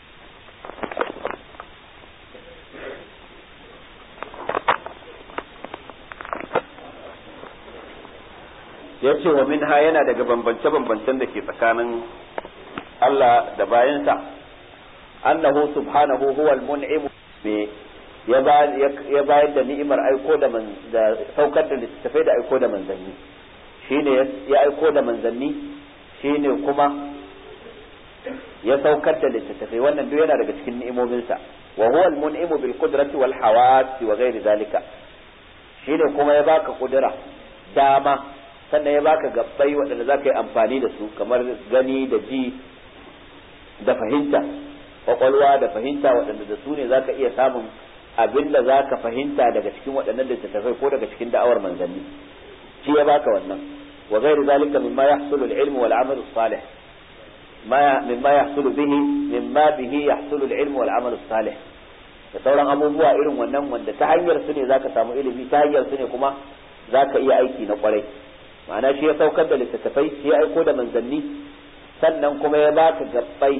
ya ce wa minha yana daga bambance-bambancen da ke tsakanin Allah da bayansa annahu subhanahu huwa al-mun'im me ya bayar da ni'imar aiko da da saukar da littattafai da aiko da manzanni shine ya aiko da manzanni shine kuma ya saukar da littattafai wannan duk yana daga cikin ni'imominsa wa huwa al-mun'imu bil qudrati wal hawasi wa ghairi zalika shine kuma ya baka kudura dama sannan ya baka gabbai waɗanda za ka yi amfani da su kamar gani da ji da fahimta kwakwalwa da fahimta waɗanda da su ne za ka iya samun abin da za ka fahimta daga cikin waɗannan littattafai ko daga cikin da'awar manzanni shi ya baka wannan wa ghairu zalika mimma yahsulu al-ilm wal amal salih ma mimma yahsulu bihi mimma bihi yahsulu al-ilm wal amal salih da sauran abubuwa irin wannan wanda ta hanyar su ne zaka samu ilimi ta hanyar su ne kuma zaka iya aiki na kwarai ma'ana shi ya saukar da littattafai shi ya aiko da manzanni sannan kuma ya baka gabbai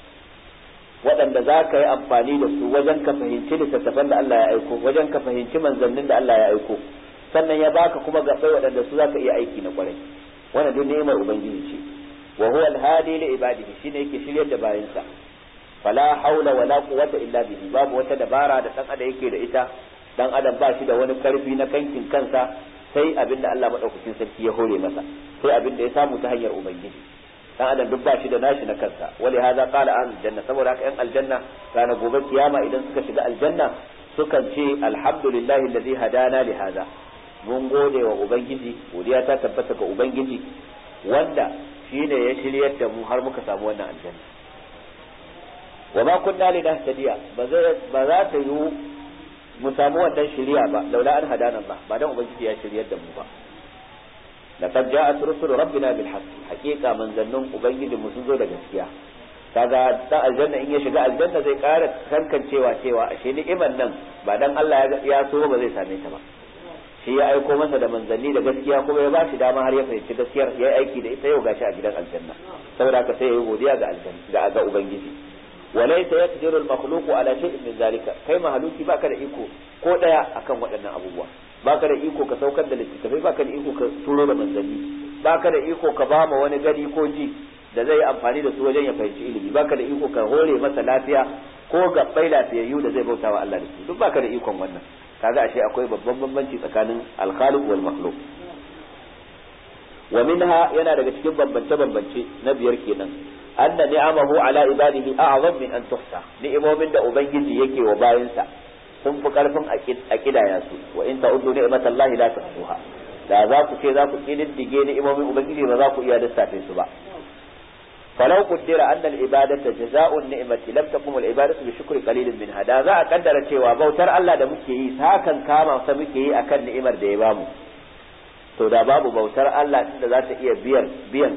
waɗanda za ka yi amfani da su wajen ka fahimci littattafan da Allah ya aiko wajen ka fahimci manzannin da Allah ya aiko sannan ya baka kuma gabbai waɗanda su za ka iya aiki na kwarai wannan duk ni'imar ubangiji ce wa huwa al-hadi li ibadihi shine yake shiryar da bayansa fala haula wala quwwata illa bihi babu wata dabara da dan adam yake da ita dan adam ba shi da wani karfi na kankin kansa sai abin da Allah madaukakin sarki ya hore masa sai abin da ya samu ta hanyar ubangiji dan adam duk ba shi da nashi na kansa wali hadha qala an janna saboda haka yan aljanna ranar gobe kiyama idan suka shiga aljanna sukan ce alhamdulillahi alladhi hadana li hadha mun gode wa ubangiji godiya ta tabbata ga ubangiji wanda shine ya shiryar da mu har muka samu wannan aljanna wa ma kunna linahtadiya ba za ta yiwu mu samu wannan shiriya ba laula an hadana Allah ba dan ubangiji ya shiryar da mu ba laqad ja'at rusul rabbina bil haqq haqiqa manzannun ubangiji mu sun zo da gaskiya kaga dan aljanna in ya shiga aljanna zai ƙara kankancewa cewa ashe ni'imar nan ba dan Allah ya so ba zai same ta ba shi ya aiko masa da manzanni da gaskiya kuma ya ba shi dama har ya fahimci gaskiyar ya yi aiki da ita yau gashi a gidan aljanna saboda haka sai ya yi godiya ga aljanna ga ubangiji وليس يقدر المخلوق على شيء من ذلك kai mahaluki baka da iko ko daya akan waɗannan abubuwa baka da iko ka saukar da littattafai baka da iko ka turo da manzanni baka da iko ka ba ma wani gari ko ji da zai amfani da su wajen ya fahimci ilimi baka da iko ka hore masa lafiya ko gabbai lafiyayyu da zai bautawa Allah da su duk baka da ikon wannan kaga ashe akwai babban bambanci tsakanin al-khaliq wal makhluq wa minha yana daga cikin bambance bambance na biyar kenan anna ni'amahu ala ibadihi a'zam min an tuhsa ni'imomin da ubangiji yake wa bayinsa sun fi karfin a kidaya su wa in ta'uddu ni'matallahi la tuhsuha da za ku ce za ku kididdige ni'imomin ubangiji ba za ku iya lissafe su ba falau qaddara anna al-ibadata jazaa'un ni'mati lam takum al-ibadatu bi shukri qalilin minha da za a kaddara cewa bautar Allah da muke yi hakan kama sa muke yi akan ni'imar da ya bamu to da babu bautar Allah inda za ta iya biyan biyan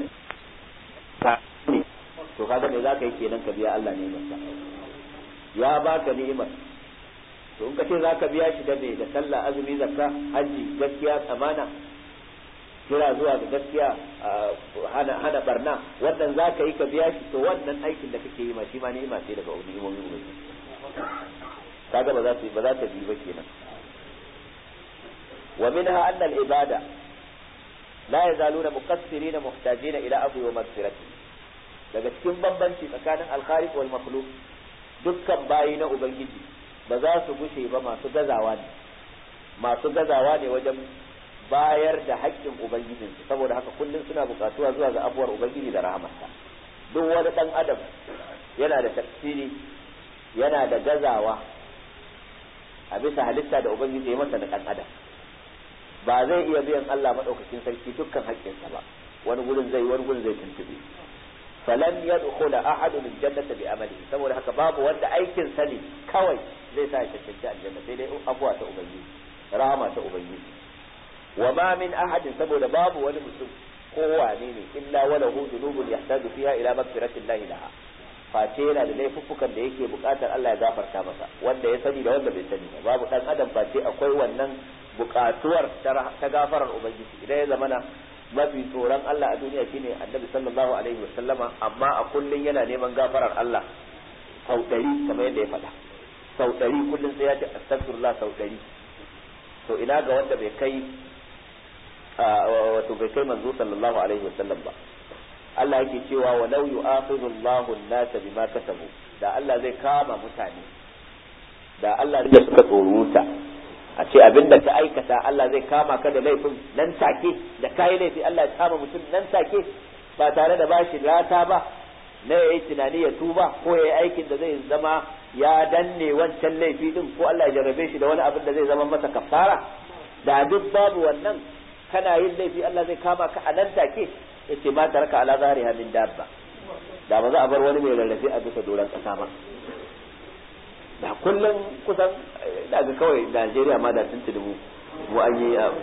to kaga me zaka yi kenan ka biya Allah ne masa ya baka ni'imar to in ka ce zaka biya shi da me da sallah azumi zakka haji gaskiya amana kira zuwa ga gaskiya hana hana barna wannan zaka yi ka biya shi to wannan aikin da kake yi ma shi ma ni'ima ce daga ni'imomin ubangiji kaga ba za su ba za ta bi ba kenan wa minha anna al-ibada la yazaluna muqassirina muhtajina ila afwi wa maghfirati daga cikin bambanci tsakanin al-khaliq wal makhluq dukkan bayi na ubangiji ba za su gushe ba masu gazawa ne masu gazawa ne wajen bayar da haƙƙin ubangijinsu saboda haka kullum suna buƙatuwa zuwa ga abuwar ubangiji da rahamarsa duk wani ɗan adam yana da tafsiri yana da gazawa a bisa halitta da ubangiji ya masa da ɗan adam ba zai iya biyan Allah maɗaukakin sarki dukkan haƙƙinsa ba wani gurin zai wani gurin zai tuntube falan yadkhula ahadun aljannata bi amali saboda haka babu wanda aikin sa ne kawai zai sa ya cancanci aljanna sai dai abuwa ta ubangiji rahama ta ubangiji wa ma min ahadin saboda babu wani mutum ko wane ne illa wala hu dhunubun yahtaju fiha ila maghfiratillahi laha face yana da laifuffukan da yake bukatar Allah ya gafarta masa wanda ya sani da wanda bai sani ba babu dan adam face akwai wannan bukatuwar ta gafarar ubangiji idan ya zamana mafi tsoron Allah a duniya shine annabi sallallahu alaihi wa sallama amma a kullun yana neman gafarar Allah sau ɗari kamar yadda ya faɗa sau ɗari kullun sai ya ce astaghfirullah sau ɗari to ina ga wanda bai kai wato bai kai manzo sallallahu alaihi wa sallam ba Allah yake cewa wa law yu'akhidhu Allahu an-nasa bima kasabu da Allah zai kama mutane da Allah zai suka tsoruta a ce abin da ka aikata Allah zai kama ka da laifin nan take da kayi laifi Allah ya kama mutum nan take ba tare da bashi rata ba na yayi tunani ya tuba ko yayi aikin da zai zama ya danne wancan laifi din ko Allah ya jarrabe shi da wani abin da zai zama masa kafara da duk babu wannan kana yin laifi Allah zai kama ka a nan take yace ma taraka ala zahriha min dabba da ba za a bar wani mai rarrafe a bisa doron kasa ba da kullum kusan da ga kawai Najeriya ma da sun ci mu mu an yi a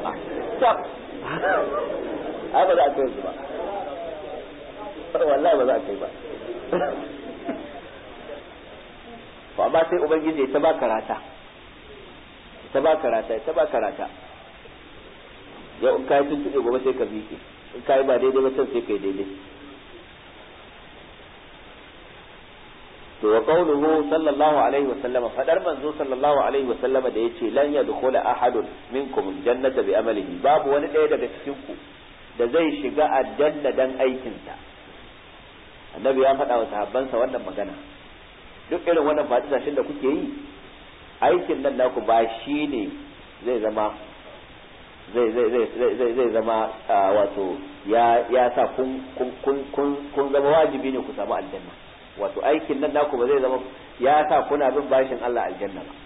ai ba za a kai su ba wallahi ba za a kai ba to amma sai ubangiji ta ba karata ta ba karata ta ba karata yau in kai tuntuɓe gobe sai ka miƙe in kai ba daidai ba can sai kai daidai to wa qawluhu sallallahu alaihi wa sallama fadar manzo sallallahu alaihi wa sallama da yace lan yadkhula ahadun minkum jannata bi amalihi babu wani ɗaya daga cikin ku da zai shiga aljanna dan aikinsa annabi ya faɗa wa sahabbansa wannan magana duk irin wannan fadisashin da kuke yi aikin nan naku ba shi ne zai zama zai zai zai zai zai zama wato ya ya sa kun kun kun kun zama wajibi ne ku samu aljanna wato aikin nan naku ba zai zama ya sa kuna bin bashin Allah aljanna ba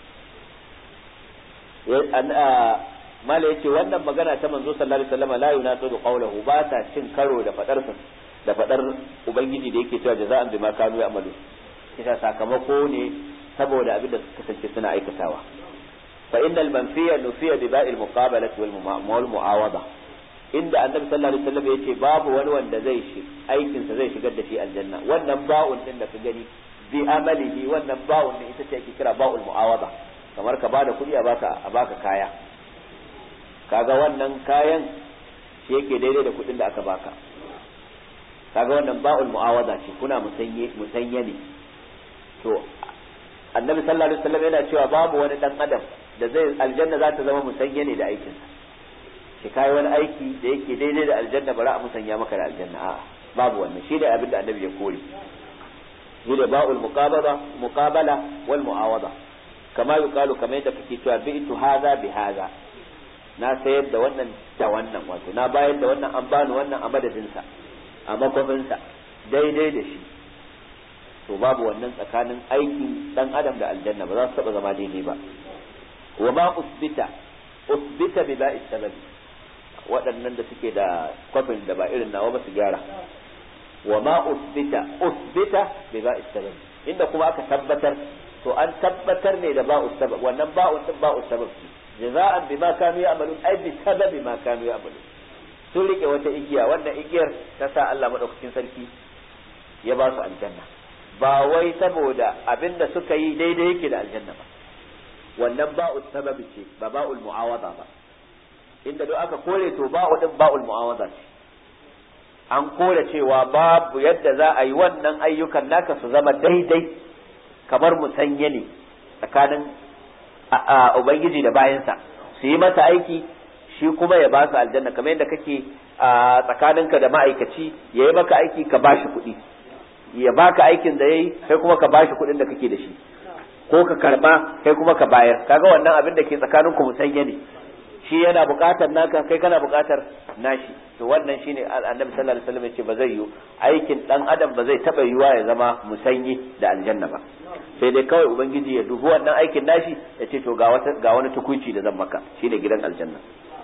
mala yace wannan magana ta manzo sallallahu alaihi wasallam la yunasibu qawluhu ba ta cin karo da fadar da fadar ubangiji da yake cewa jaza'an bima kanu ya'malu kisa sakamako ne saboda abin da suka kasance suna aikatawa fa innal manfiya nufiya bi ba'il muqabalati wal mu'awada inda annabi sallallahu alaihi wasallam yace babu wani wanda zai shi aikin sa zai shigar da shi aljanna wannan ba'un din da ka gani bi amalihi wannan ba'un din ita ce ake kira ba'ul mu'awada kamar ka bada kuɗi a baka a baka kaya kaga wannan kayan shi yake daidai da kuɗin da aka baka kaga wannan ba'ul mu'awada ce kuna musanye musanye ne to annabi sallallahu alaihi wasallam yana cewa babu wani dan adam da zai aljanna za ta zama musanye ne da aikinsa shi kai wani aiki da yake daidai da aljanna bara a musanya maka da aljanna a'a babu wannan shi ne abin da annabi ya kore shi da ba'ul muqabala muqabala wal mu'awada kama yuqalu kamar yadda kake cewa bi'tu hadha bi hadha na sayar da wannan da wannan wato na bayar da wannan an bani wannan a madadinsa a makwafinsa daidai da shi to babu wannan tsakanin aikin dan adam da aljanna ba za su taba zama daidai ba wa ma usbita usbita bi ba'i sababi waɗannan da suke da kwafin da ba irin nawa ba su gyara wa ma usbita usbita bi ba'i sababi inda kuma aka tabbatar to an tabbatar ne da ba'u sabab wannan ba'u din ba'u sabab ce jaza'an bima kanu ya'malun ay bi sababi ma kanu ya'malun sun rike wata igiya wannan igiyar ta sa Allah madaukakin sarki ya ba su aljanna ba wai saboda abinda suka yi daidai yake da aljanna ba wannan ba'u sababi ce ba ba'ul mu'awada ba inda duk aka kore to ba'u din ba'ul mu'awada ce an kore cewa babu yadda za a yi wannan ayyukan naka su zama daidai kamar musanye ne tsakanin ubangiji da bayansa su yi masa aiki shi kuma ya ba su aljanna kamar yadda kake a tsakaninka da ma'aikaci ya yi maka aiki ka ba shi kuɗi ya baka aikin da ya yi kai kuma ka ba shi kuɗin da kake da shi ko ka karba kai kuma ka bayar kaga wannan abin da ke tsakaninku musanya ne shi yana buƙatar naka kai kana buƙatar nashi to wannan shine annabi sallallahu alaihi wasallam yace ba zai yi aikin dan adam ba zai taba yiwa ya zama musanyi da aljanna ba sai dai kawai ubangiji ya dubi wannan aikin nashi ya ce to ga wata ga wani tukuici da zan maka shine gidan aljanna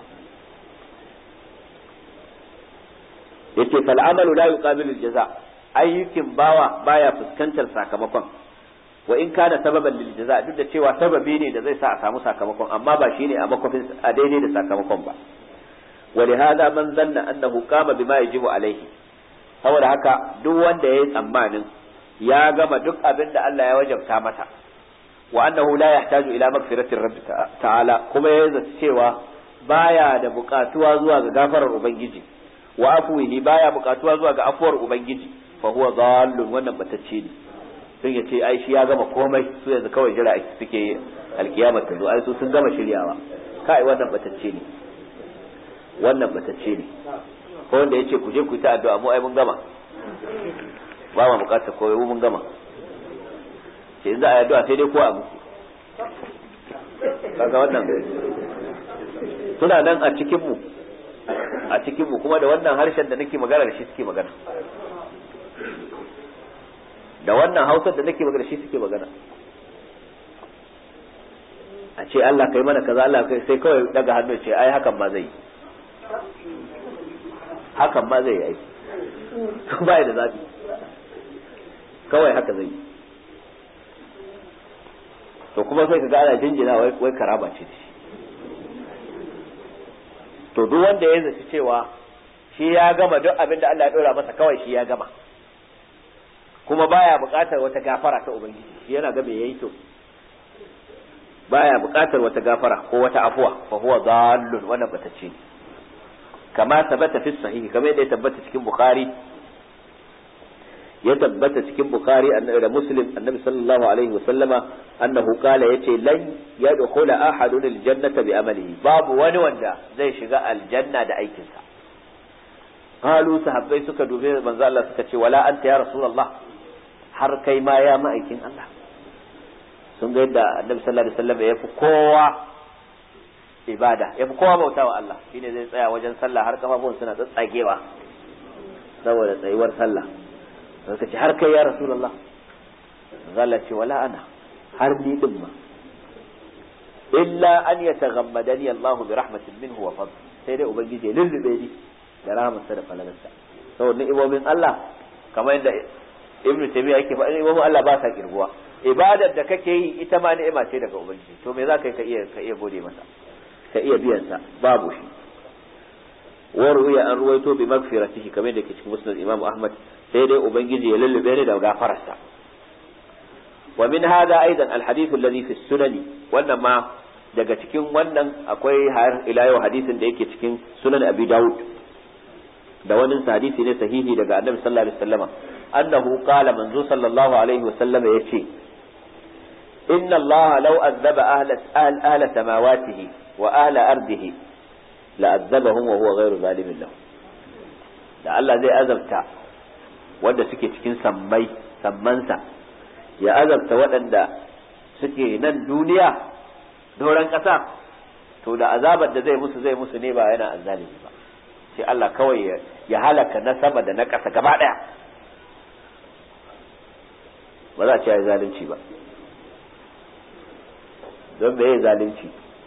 yace fal amalu la yuqabilu al-jaza ayyukin bawa baya fuskantar sakamakon wa in kana sababan lil jaza duk da cewa sababi ne da zai sa a samu sakamakon amma ba shine a makofin a daidai da sakamakon ba wa li hada man zanna annahu qama bima yajibu alaihi saboda haka duk wanda yayi tsammanin ya gama duk abin da Allah ya wajabta mata wa annahu la yahtaju ila magfiratir rabbi ta'ala kuma ya zata cewa baya da bukatuwa zuwa ga gafarar ubangiji wa afwihi baya bukatuwa zuwa ga afuwar ubangiji fa huwa dhallun wannan batacce ne sun ya ce ai shi ya gama komai su yanzu kawai jira suke alkiyamar ta zo ai su sun gama shiryawa kai wannan batacce ne wannan batacce ne ko wanda ya ce ku je ku yi ta addu'a mu ai mun gama ba ma bukatar koyo mun gama ce in za a yi addu'a sai dai ko a muku kaga wannan suna nan a cikin mu a cikin mu kuma da wannan harshen da nake magana da shi suke magana da wannan hausar da nake magana shi suke magana a ce Allah kai mana kaza Allah kai sai kawai daga hannu ce ai hakan ma zai hakan ma zai yi ba da zabi kawai haka zai yi to kuma sai kaga ana jinjina wai wai karama ce shi to duk wanda ya zaci cewa shi ya gama duk abin da Allah ya dora masa kawai shi ya gama kuma baya buƙatar wata gafara ta ubangiji shi yana ga me yayi to baya buƙatar wata gafara ko wata afuwa fa huwa dhallun wannan batacce ne kama tabbata fi sahihi kamar yadda ya tabbata cikin bukhari ya tabbata cikin bukhari da muslim annabi sallallahu alaihi wasallama annahu qala yace lan yadkhula ahadun aljannata bi amalihi babu wani wanda zai shiga aljanna da aikinsa qalu sahabbai suka dube manzo Allah suka ce wala anta ya rasulullah har kai ma ya ma'aikin Allah sun ga yadda annabi sallallahu alaihi wasallam ya fi kowa ibada ya fi kowa bautawa Allah shine zai tsaya wajen sallah har kafafun suna tsatsagewa saboda tsayuwar sallah suka ce har kai ya rasulullah zalla ce wala ana har ni din ma illa an yataghammadani Allah bi rahmatin minhu wa fadl sai dai ubangiji ya lullube ni da rahmatsa da falalarsa saboda ni'imomin Allah kamar yadda ibnu taymiya yake faɗa ni'imomin Allah ba sa kirguwa ibadar da kake yi ita ma ni'ima ce daga ubangiji to me za ka yi ka iya ka iya gode masa ka iya biyan sa babu shi وروي أن رويته بمغفرته كما يدك في مسند الإمام أحمد سيدي أبنجي يلل بين دو غافرسا ومن هذا أيضا الحديث الذي في السنن وإنما daga cikin wannan akwai har ila yau hadisin da yake cikin sunan abi daud da wani hadisi ne sahihi daga annabi sallallahu alaihi wasallama annahu qala manzo sallallahu alaihi wasallama yace inna allaha law azaba ahla ahla samawatihi wa ahla ardihi la'azzabahum wa huwa ghairu zalimin lahum da Allah zai azabta wanda suke cikin sammai sammansa ya azabta waɗanda suke nan duniya doron ƙasa to da azabar da zai musu zai musu ne ba yana azzalimi ba sai Allah kawai ya halaka na sama da na ƙasa gaba ɗaya ba za a ce ya zalunci ba don me ya zalunci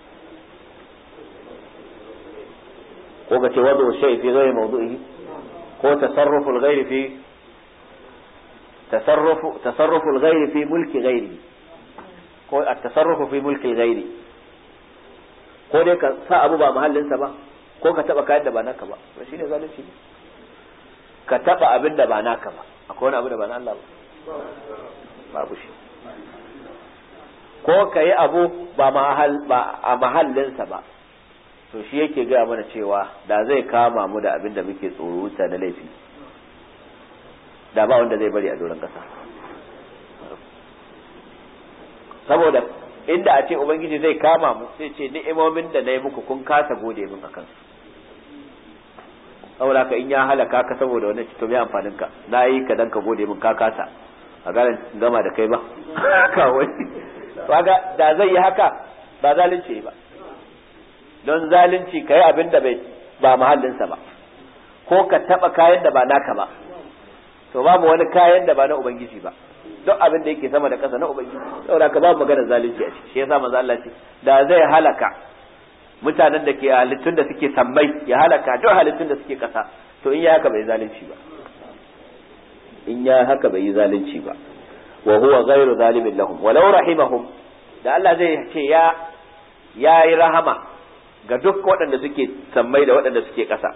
ko ka ce wadu shay fi ghairi mawdu'ihi ko tasarrufu al-ghairi fi tasarrufu tasarrufu al-ghairi fi mulki ghairi ko at-tasarrufu fi mulki ghairi ko dai ka sa abu ba mahallinsa ba ko ka taba kayan da ba naka ba to shine zalunci ka taba abin da ba naka ba akwai wani abu da ba na Allah ba babu shi ko ka yi abu ba a mahallinsa ba to shi yake gaya mana cewa da zai kama mu da abin da muke tsoro wuta da laifi da ba wanda zai bari a doron ƙasa saboda inda a ce ubangiji zai kama mu sai ce ni'imomin da na yi muku kun kasa gode min akan su saboda ka in ya halaka ka saboda wani to me amfanin ka na yi ka dan ka gode min ka kasa a garin gama da kai ba kawai kaga da zai yi haka ba zalunci ba don zalunci kai abin da bai ba mahallinsa ba ko ka taba kayan da ba naka ba to babu wani kayan da ba na ubangiji ba duk abin da yake sama da ƙasa na ubangiji saboda ka babu magana zalunci a ciki shi yasa manzo Allah ce da zai halaka mutanen da ke halittun da suke sammai ya halaka duk halittun da suke ƙasa to in ya haka bai zalunci ba in ya haka bai yi zalunci ba wa huwa ghairu zalimin lahum walau rahimahum da Allah zai ce ya ya yi rahama ga duk waɗanda suke sammai da waɗanda suke ƙasa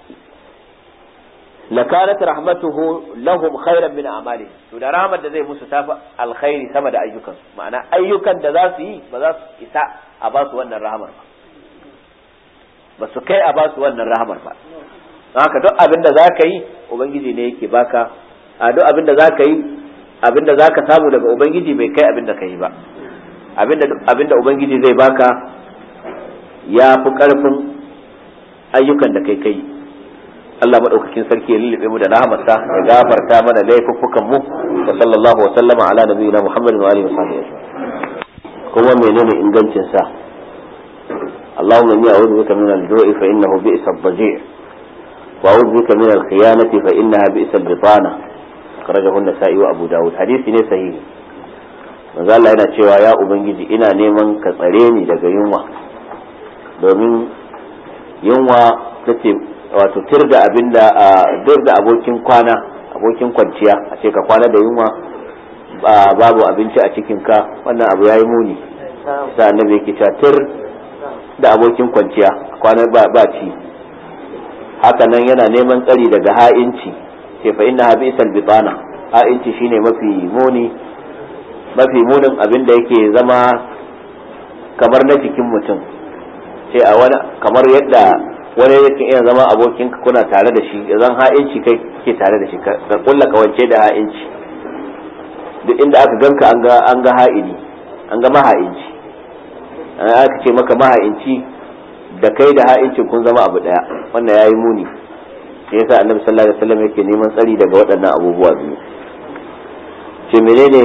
lakanat rahmatuhu lahum khairan min amali to da rahmar da zai musu tafi alkhairi sama da ayyukan ma'ana ayyukan da za su yi ba za su isa a ba su wannan rahamar ba ba su kai a ba su wannan rahamar ba haka duk abin da za ka yi ubangiji ne yake baka a duk abin da za ka yi abin da za ka samu daga ubangiji bai kai abin da ka yi ba abin da ubangiji zai baka ya fi karfin ayyukan da kai kai Allah madaukakin sarki ya lullube mu da rahmarsa ya gafarta mana laifuffukan mu wa sallallahu wa sallama ala nabiyina Muhammadin wa alihi wa sahbihi kuma menene ingancin sa اللهم اني اعوذ بك من الجوع فانه بئس الضجيع واعوذ بك من الخيانه فانها بئس البطانه akhrajahu an-nasa'i wa abu dawud hadisi ne sahihi manzo Allah yana cewa ya ubangiji ina neman ka tsare ni daga yunwa domin yunwa tace wato tirda abinda dirda abokin kwana abokin kwanciya a ce ka kwana da yunwa babu abinci a cikin ka wannan abu yayi muni sai annabi yake cewa tir da abokin kwanciya kwana ba ba ci haka nan yana neman tsari daga ha'inci ce fa inna habisal bitana ha'inci shine mafi muni mafi munin abin da yake zama kamar na jikin mutum ce a wani kamar yadda wani yake iya zama abokin kuna tare da shi zan ha'inci kai ke tare da shi ka kulla kawance da ha'inci duk inda aka ganka an ga an ga ha'ini an ga maha'inci aka ce maka maha'inci da kai da ha'inci kun zama abu daya wannan yayi muni sai yasa annabi sallallahu alaihi wasallam yake neman tsari daga waɗannan abubuwa biyu ce menene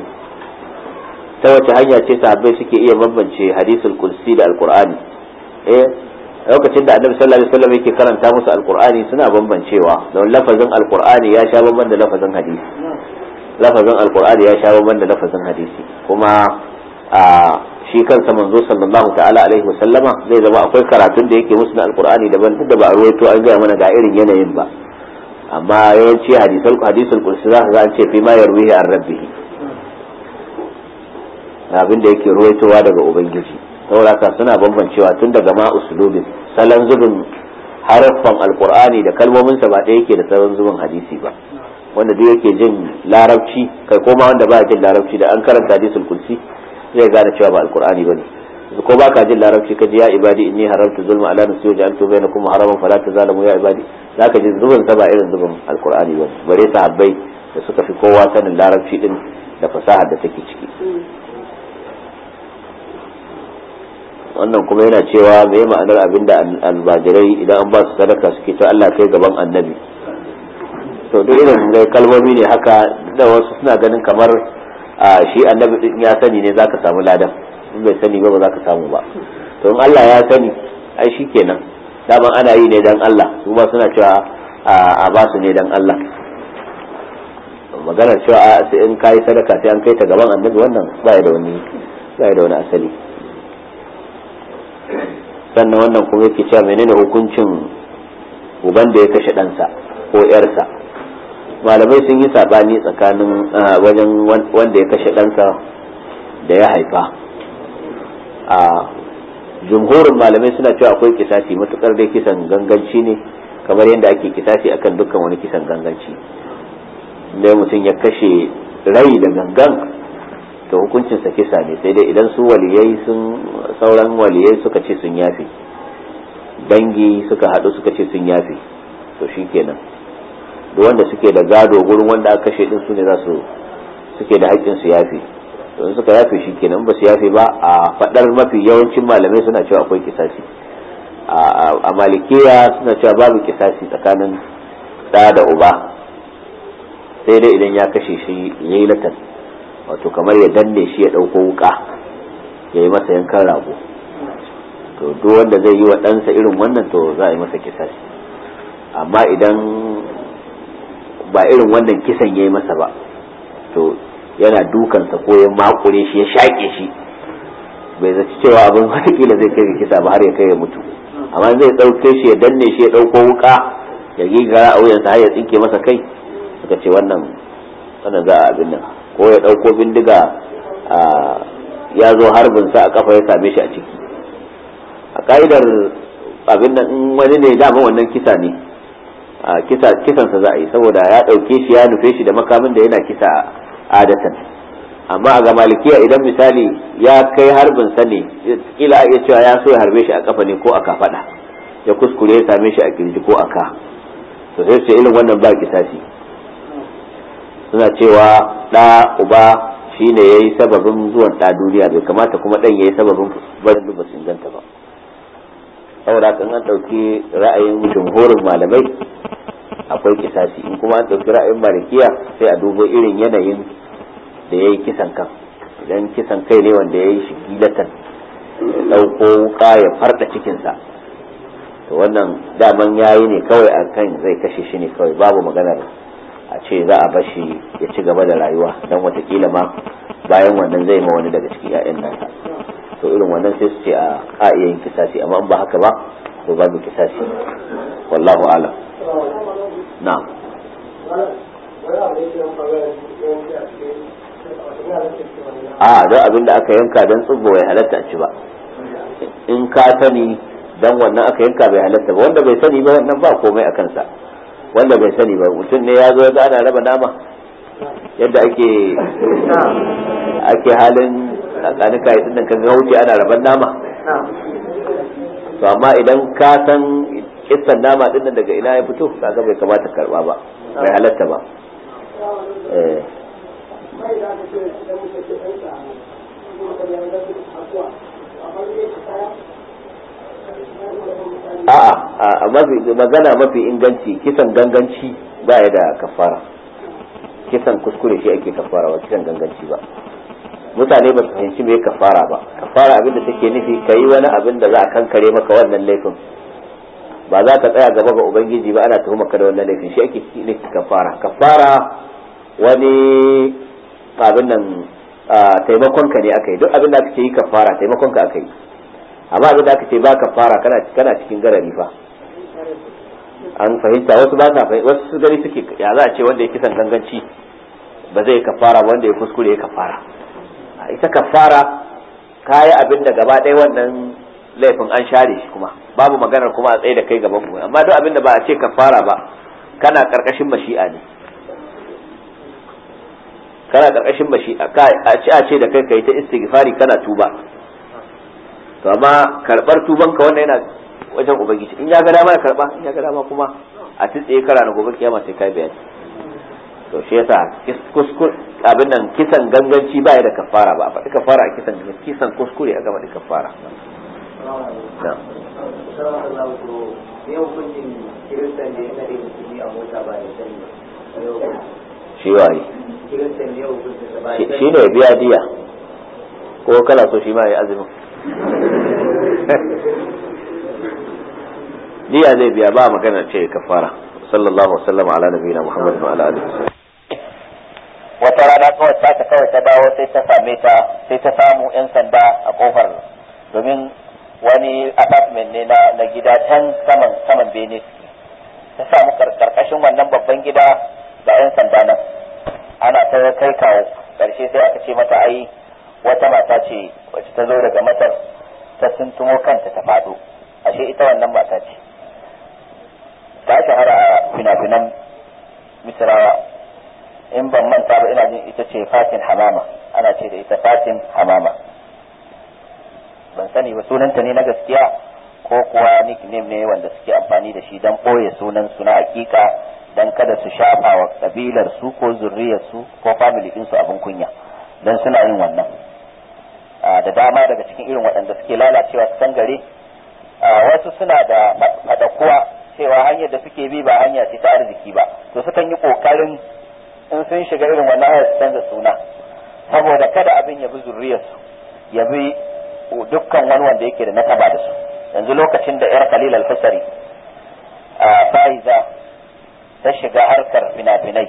ta wace hanya ce sahabbai suke iya bambance hadisul kursi da alqur'ani eh lokacin da annabi sallallahu alaihi wasallam yake karanta musu alqur'ani suna bambancewa don lafazin alqur'ani ya sha bamban da lafazin hadisi lafazin alqur'ani ya sha bamban da lafazin hadisi kuma a shi kansa manzo sallallahu ta'ala alaihi wasallama zai zama akwai karatun da yake musu na alqur'ani daban duk da ba a ruwaito an gaya mana ga irin yanayin ba amma yawanci hadisul hadisul qudsi za ka ga an ce fi ma yarwihi an rabbihi abin da yake ruwaitowa daga ubangiji saboda ka suna bambancewa tun daga ma usulubin salon zubin haraffan alqur'ani da kalmomin sa ba ɗaya yake da salon zubin hadisi ba wanda duk yake jin larabci kai koma wanda ba jin larabci da an karanta hadisul qudsi zai gane cewa ba alqur'ani bane ko ba ka jin larabci ka ji ya ibadi inni haramtu zulma ala nafsi wa ja'altu bainakum haraman fala tazalamu ya ibadi zaka ji zubin sa ba irin zubin alqur'ani bane bare sahabbai da suka fi kowa sanin larabci din da fasahar da take ciki wannan kuma yana cewa me ma'anar abinda albajirai idan an ba su sadaka suke to Allah kai gaban annabi to duk irin kalmomi ne haka da wasu suna ganin kamar a shi annabi din ya sani ne zaka samu ladan in bai sani ba ba zaka samu ba to in Allah ya sani ai shikenan daman ana yi ne dan Allah su ma suna cewa a ba su ne dan Allah maganar cewa a sai in kai sadaka sai an kai ta gaban annabi wannan ba da wani ba da wani asali sannan wannan kuma yake cewa menene hukuncin uban da ya kashe ɗansa ko 'yarsa malamai sun yi sabani tsakanin wajen wanda ya kashe ɗansa da ya haifa a jumhurin malamai suna cewa akwai kisasi matukar dai kisan ganganci ne kamar yadda ake kisasi akan dukkan wani kisan ganganci da mutum ya kashe rai da gangan to hukuncinsa kisa ne sai dai idan su waliyai sun sauran waliyai suka ce sun yafe dangi suka haɗu suka ce sun yafe to shikenan duk wanda suke da gado gurin wanda aka kashe din su ne za su suke da haƙƙin su yafe to in suka yafe shi kenan ba su yafe ba a fadar mafi yawancin malamai suna cewa akwai kisasi a malikiya suna cewa babu kisasi tsakanin da da uba sai dai idan ya kashe shi yayi latan wato kamar ya danne shi ya ɗauko wuka ya yi masa yankan rago to duk wanda zai yi wa ɗansa irin wannan to za a yi masa kisasi amma idan ba irin wannan kisan ya yi masa ba to yana dukansa ko ya makure shi ya shaƙe shi bai zaci cewa abin watakila zai kai kisa ba har ya kai ya mutu amma zai ɗauke shi ya danne shi ya ɗauko wuka ya gigara a wuyansa har ya tsinke masa kai suka ce wannan wannan za a abin nan ko ya ɗauko bindiga ya zo harbinsa a kafa ya same shi a ciki a ka'idar abin nan in wani ne dama wannan kisa ne kisansa za a yi saboda ya ɗauke shi ya nufe shi da makamin da yana kisa adatan amma a ga malikiya idan misali ya kai harbinsa ne kila a iya cewa ya so ya harbe shi a kafa ne ko a kafaɗa ya kuskure ya same shi a kirji ko a ka to sai ce irin wannan ba kisasi suna cewa ɗa uba shi ne ya yi sababin zuwan ɗa duniya bai kamata kuma ɗan ya yi sababin barin ba su inganta ba saboda kan an ɗauki ra'ayin jumhurin malamai akwai kisasi in kuma an ɗauki ra'ayin malikiya sai a dubo irin yanayin da ya yi kisan kan idan kisan kai ne wanda ya yi shi gilatan ya ɗauko wuka ya farɗa cikinsa to wannan daman ya yi ne kawai a kan zai kashe shi ne kawai babu maganar a ce za a bashi ya ci gaba da rayuwa don watakila ma bayan wannan zai ma wani daga cikin 'ya'yan nasa to irin wannan sai su ce a a iya yin kisasi amma in ba haka ba to babu kisasi wallahu alam na'am a don abin da aka yanka don tsubbo bai halatta a ci ba in ka sani dan wannan aka yanka bai halatta ba wanda bai sani ba wannan ba komai a kansa wanda bai sani ba mutum ne ya zo ya ana raba nama yadda ake ake halin tsakanin kayi din kan ga wuce ana raban nama to amma idan ka san kissan nama din nan daga ina ya fito kaga bai kamata karba ba bai halatta ba eh a'a a mafi magana mafi inganci kisan ganganci ba ya da kafara kisan kuskure shi ake kafara ba kisan ganganci ba mutane ba su fahimci me kafara ba kafara abin da take nufi ka yi wani abin da za a kankare maka wannan laifin ba za ka tsaya gaba ga ubangiji ba ana tuhuma ka da wannan laifin shi ake nufi kafara kafara wani abin nan taimakon ka ne aka yi duk abin da aka ce yi kafara taimakon ka aka yi amma abin da aka ce ba kafara kana kana cikin garari fa an fahimta wasu ba sa fahimta wasu gari suke ya za a ce wanda ya kisan ganganci ba zai kafara ba wanda ya kuskure ya kafara ita kafara kayi abin da gaba ɗaya wannan laifin an share shi kuma babu maganar kuma a tsaye da kai gaban mu amma duk abin da ba a ce kafara ba kana karkashin mashi'a ne kana karkashin mashi'a a ce a ce da kai kai ta istighfari kana tuba to amma karbar tuban ka wannan yana wajen ubangiji in ya ga dama ya karba in ya ga dama kuma a tsaye kara na gobe kiyama sai kai bayani to shi yasa kuskur abin nan kisan ganganci ba ya da kafara ba a faɗi kafara a kisan kisan kuskure a gaba da kafara shi waye shi ne biya diya ko kala so shi ma ya azumin diya zai biya ba magana ce kafara sallallahu wasallam ala nabiyina muhammad wa ala alihi wata rana kawai ta ta kawai ta dawo sai ta same ta sai ta samu yan sanda a kofar domin wani apartment ne na na gida can saman saman bene ta samu karkashin wannan babban gida da yan sanda nan ana ta kai kawo karshe sai aka ce mata ai wata mata ce wacce ta zo daga matar ta tuntumo kanta ta fado ashe ita wannan mata ce ta shahara a fina-finan misrawa in ban manta ba ina jin ita ce fatin hamama ana ce da ita fatin hamama ban sani ba sunanta ne na gaskiya ko kuwa nickname ne wanda suke amfani da shi don ɓoye sunan su na hakika don kada su shafa wa kabilar su ko zurriyar su ko family din su abin kunya don suna yin wannan da dama daga cikin irin waɗanda suke lalacewa su san gare wasu suna da faɗakuwa cewa hanyar da suke bi ba hanya ce ta arziki ba to sukan yi ƙoƙarin in sun shiga irin wannan hanyar su canza suna saboda kada abin ya bi zurriyarsu ya bi dukkan wani wanda yake da nasaba da su yanzu lokacin da yar khalil al-husari a faiza ta shiga harkar fina-finai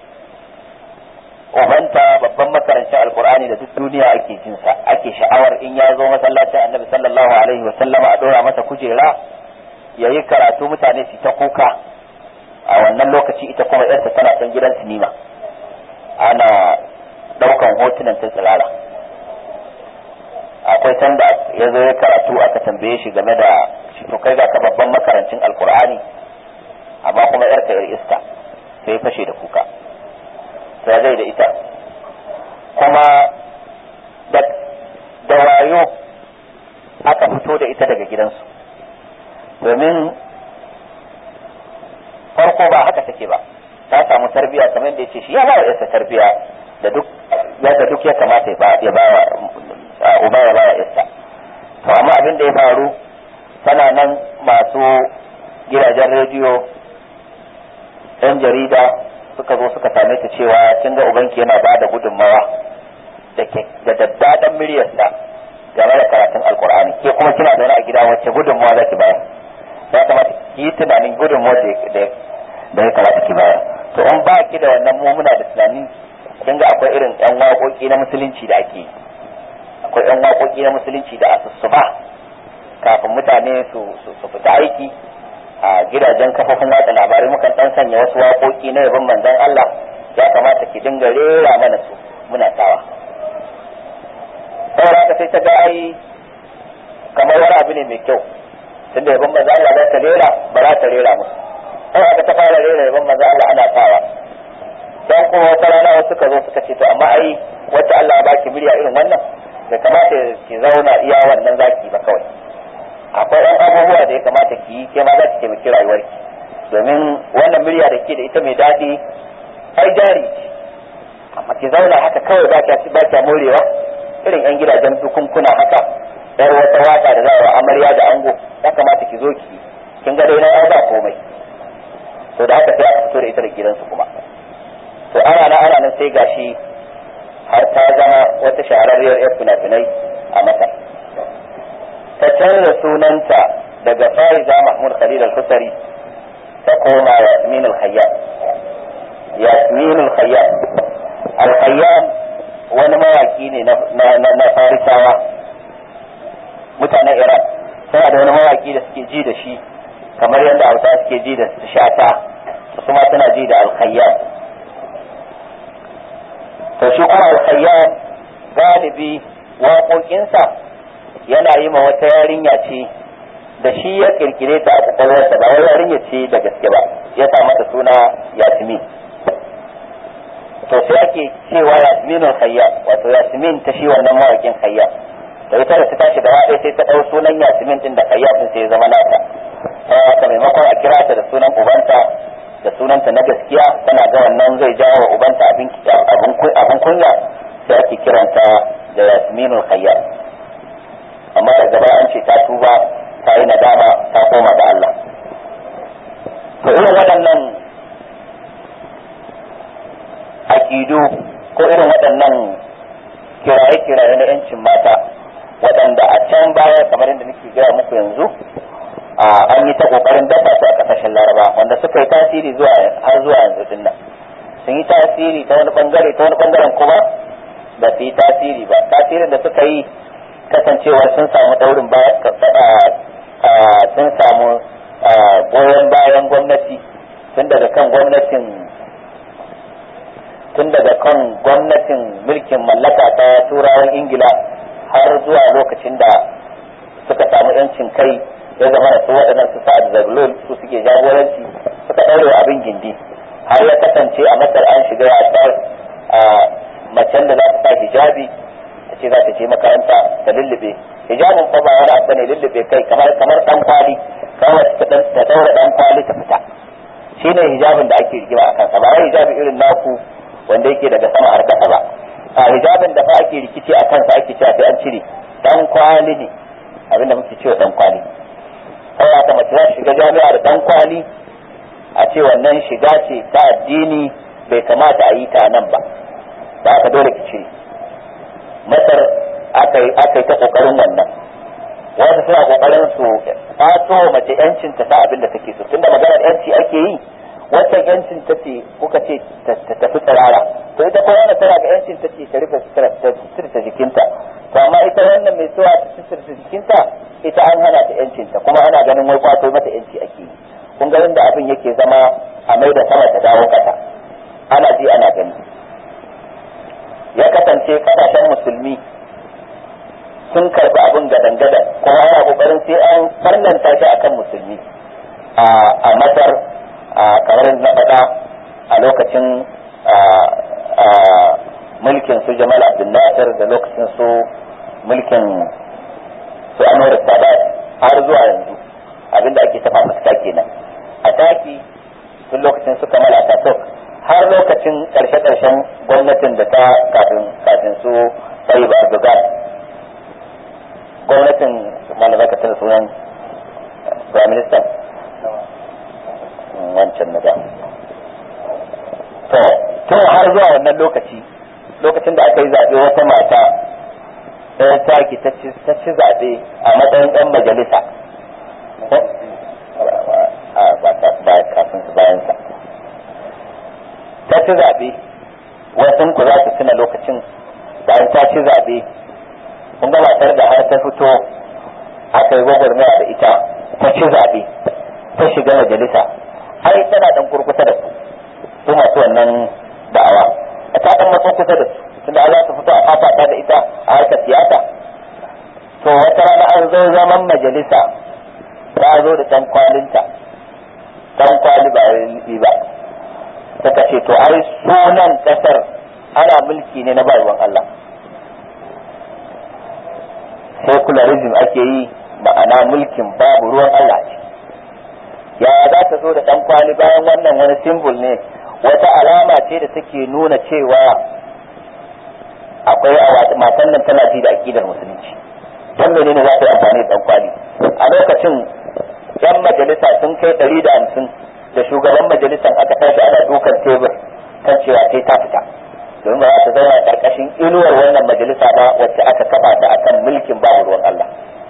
ubanta babban makarancin alkur'ani da duk duniya ake jinsa ake sha'awar in ya zo masallacin annabi sallallahu alaihi wa sallama a dora masa kujera ya yi karatu mutane su ta kuka a wannan lokaci ita kuma yarta tana can gidan sinima ana daukan hotunan ta tsirara akwai sanda ya zo ya karatu aka tambaye shi game da shi to kai ga ka babban makarancin alkur'ani amma kuma yarka yar iska sai fashe da kuka sai zai da ita kuma da wayo aka fito da ita daga gidansu domin farko ba haka take ba ta samu tarbiya kamar da yace shi ya ba yarsa tarbiya da duk yadda duk ya kamata ya ba ya ba uba ya ba yarsa to amma abin da ya faru tana nan masu gidajen rediyo yan jarida suka zo suka same ta cewa kin ga ubanki yana ba da gudunmawa da daddadan muryarsa game da karatun alkur'ani ke kuma kina zaune a gida wacce gudunmawa za ki bayar ya kamata ki yi tunanin gudunmawa da ya kamata ki bayar to in ba ki da wannan mu muna da tunani kin ga akwai irin yan waƙoƙi na musulunci da ake akwai yan waƙoƙi na musulunci da asusuba kafin mutane su fita aiki a gidajen kafofin watsa labarai mukan dan sanya wasu waƙoƙi na yabon manzon Allah ya kamata ki dinga rera mana su muna sawa saboda haka sai ta ga ai kamar wani abu ne mai kyau tunda yabon manzon Allah za ta rera ba za ta rera musu sai aka ta fara rera yabon manzon Allah ana sawa dan kuma wata rana wasu suka zo suka ce to amma ai wacce Allah ya baki murya irin wannan bai kamata ki zauna iya wannan zaki ba kawai akwai ɗan abubuwa da ya kamata ki yi ke ma za ki taimaki rayuwarki domin wannan murya da ke da ita mai daɗi ai jari amma ki zauna haka kawai ba kya ba kya morewa irin yan gidajen dukunkuna haka yar wata waka da za a amarya da ango ya kamata ki zo ki kin ga dai na ba komai to da haka sai aka fito da ita da gidansu kuma to ana na ana nan sai gashi har ta zama wata shahararriyar yar fina-finai a masar ta canza sunanta daga Faiza Mahmud Khalil al-Husari ta koma Yasmin al-Khayyam Yasmin al-Khayyam al-Khayyam wani mawaki ne na Farisawa mutanen Iran suna da wani mawaki da suke ji da shi kamar yadda Hausa suke ji da shata su ma suna ji da al-Khayyam to shi kuma al-Khayyam galibi waƙoƙinsa yana yi ma wata yarinya ce da shi ya kirkire ta a kwakwalwarsa ba wai yarinya ce da gaske ba ya sa mata suna yasmin to sai ake cewa yasminul khayya wato yasmin ta shi wannan mawakin khayya da ita da ta tashi da ɗaya sai ta ɗau sunan yasmin din da khayya din sai ya zama nata ta maimakon a kira ta da sunan ubanta da sunanta na gaskiya tana ga wannan zai jawo wa ubanta abin kunya sai ake kiranta da yasminul khayya amma da gaba an ce ta tuba ta yi nadama ta koma da Allah to irin waɗannan aƙidu ko irin waɗannan kiraye-kiraye na 'yancin mata waɗanda a can baya kamar yadda nake gaya muku yanzu an yi ta ƙoƙarin dafa su a ƙasashen laraba wanda suka yi tasiri zuwa har zuwa yanzu din nan sun yi tasiri ta wani bangare ta wani bangaren kuma ba su yi tasiri ba tasirin da suka yi kasancewar sun samu daurin sun samu goyon bayan gwamnati tun daga kan gwamnatin tun daga kan gwamnatin mulkin mallaka ta turawan ingila har zuwa lokacin da suka samu yancin kai ya zama da su waɗannan su sa'ad zaglul su suke jagoranci suka ɗaure abin gindi har ya kasance a masar an shiga yasar macen da za ta sa hijabi ta ce za ta je makaranta da lullube hijabin fa ba wani abu ne lullube kai kamar kamar dan kwali kawai ta ta daura dan kwali ta fita shine hijabin da ake rigima akan sa ba wai hijabi irin naku wanda yake daga sama har kasa ba a hijabin da fa ake rikici a kansa ake cewa sai an cire dan kwali ne abinda muke cewa dan kwali saboda haka mace za shiga jami'a da dan kwali a ce wannan shiga ce ta addini bai kamata a yi ta nan ba ba ka dole ki cire masar aka yi aka yi ta kokarin wannan wasu suna kokarin su fato mace yancin ta ta abin da take so tunda maganar yanci ake yi wancan yancin ta ce kuka ce ta tafi tsirara to ita ko wannan tana ga yancin ta ce ta rufe sutura jikinta to amma ita wannan mai tsawa ta sutura jikinta ita an hana ta yancin ta kuma ana ganin wai kwato mata yanci ake yi kun ga inda abin yake zama a mai da sama ta dawo kasa ana ji ana gani ya kasance kasashen musulmi sun karbi abin gadan-gadan kuma ana kokarin sai an farnanta shi akan musulmi a masar kamar na faɗa a lokacin mulkin su jamal abdul nasir da lokacin su mulkin su anwar sadat har zuwa yanzu abinda ake tafa fuska kenan a taki tun lokacin su kamal ataturk har lokacin karshe-karshen gwamnatin da ta kafin kafin su tsayi ba erdogan gwamnatin malamai ka tana sunan prime minister wancan na da to tun har zuwa wannan lokaci lokacin da aka yi zaɓe wata mata ɗaya taki ta ci zaɓe a matsayin ɗan majalisa ba kafin su bayansa ta ci zaɓe wasu ku za su tuna lokacin bayan ta ci zaɓe kun ga matar da har ta fito aka yi gwagwarmaya da ita ta ci zaɓe ta shiga majalisa ai tana dan kurkusa da su su masu wannan da'awa a ta dan matso kusa da su tunda za su fito a fafata da ita a harkar siyasa to wata rana an zo zaman majalisa ta zo da dan kwalinta dan kwali ba yi ba suka ce to ai sunan kasar ana mulki ne na bayuwan Allah secularism ake yi ma'ana mulkin babu ruwan Allah ce ya za ta zo da dan kwali bayan wannan wani symbol ne wata alama ce da take nuna cewa akwai a matan nan tana ji da akidar musulunci dan menene za ta yi amfani da dan kwali a lokacin yan majalisa sun kai ɗari da hamsin da shugaban majalisan aka tashi ana dukan tebur kan cewa sai ta fita domin ba za ta zauna karkashin inuwar wannan majalisa ba wacce aka kafa ta akan mulkin babu ruwan Allah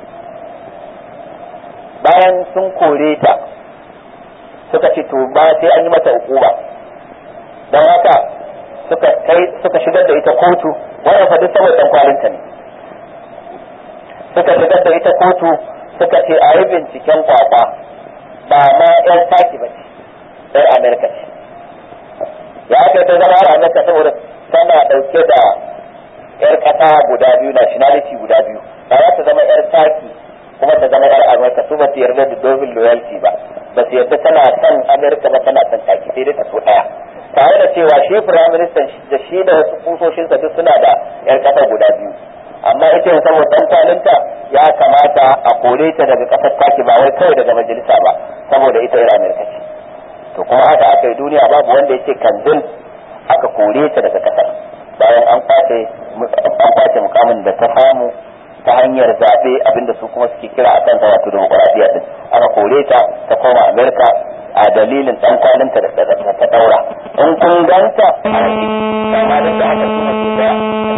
bayan sun kore ta suka ce to ba sai an yi mata hukuma don haka suka kai suka shigar da ita kotu wannan fa duk saboda dan kwalinta ne suka shigar da ita kotu suka ce a yi binciken kwakwa ba ma yan taki ba ce yan amerika ce ya aka ta zama a amerika saboda tana dauke da yar kasa guda biyu nationality guda biyu ba za ta zama yar taki kuma ta zama yar amerika su ba su yarda da double loyalty ba ba su yarda tana son amerika ba tana son taki sai dai ta so daya tare da cewa shi prime minister da shi da wasu kusoshinsa duk suna da yar kasa guda biyu amma ita yin saboda dan kwalinta ya kamata a kore ta daga kasar taki ba wai kawai daga majalisa ba saboda ita yar amerika ce to kuma haka aka yi duniya babu wanda yake kanzil aka kore ta daga kasar bayan an kwace an kwace mukamin da ta samu ta hanyar zaɓe abinda su kuma suke kira a kan wato demokuraɗiyya din aka kore ta ta koma amerika a dalilin dan kwalinta da ta daura in kun ganta a kama da ta haka kuma ke daya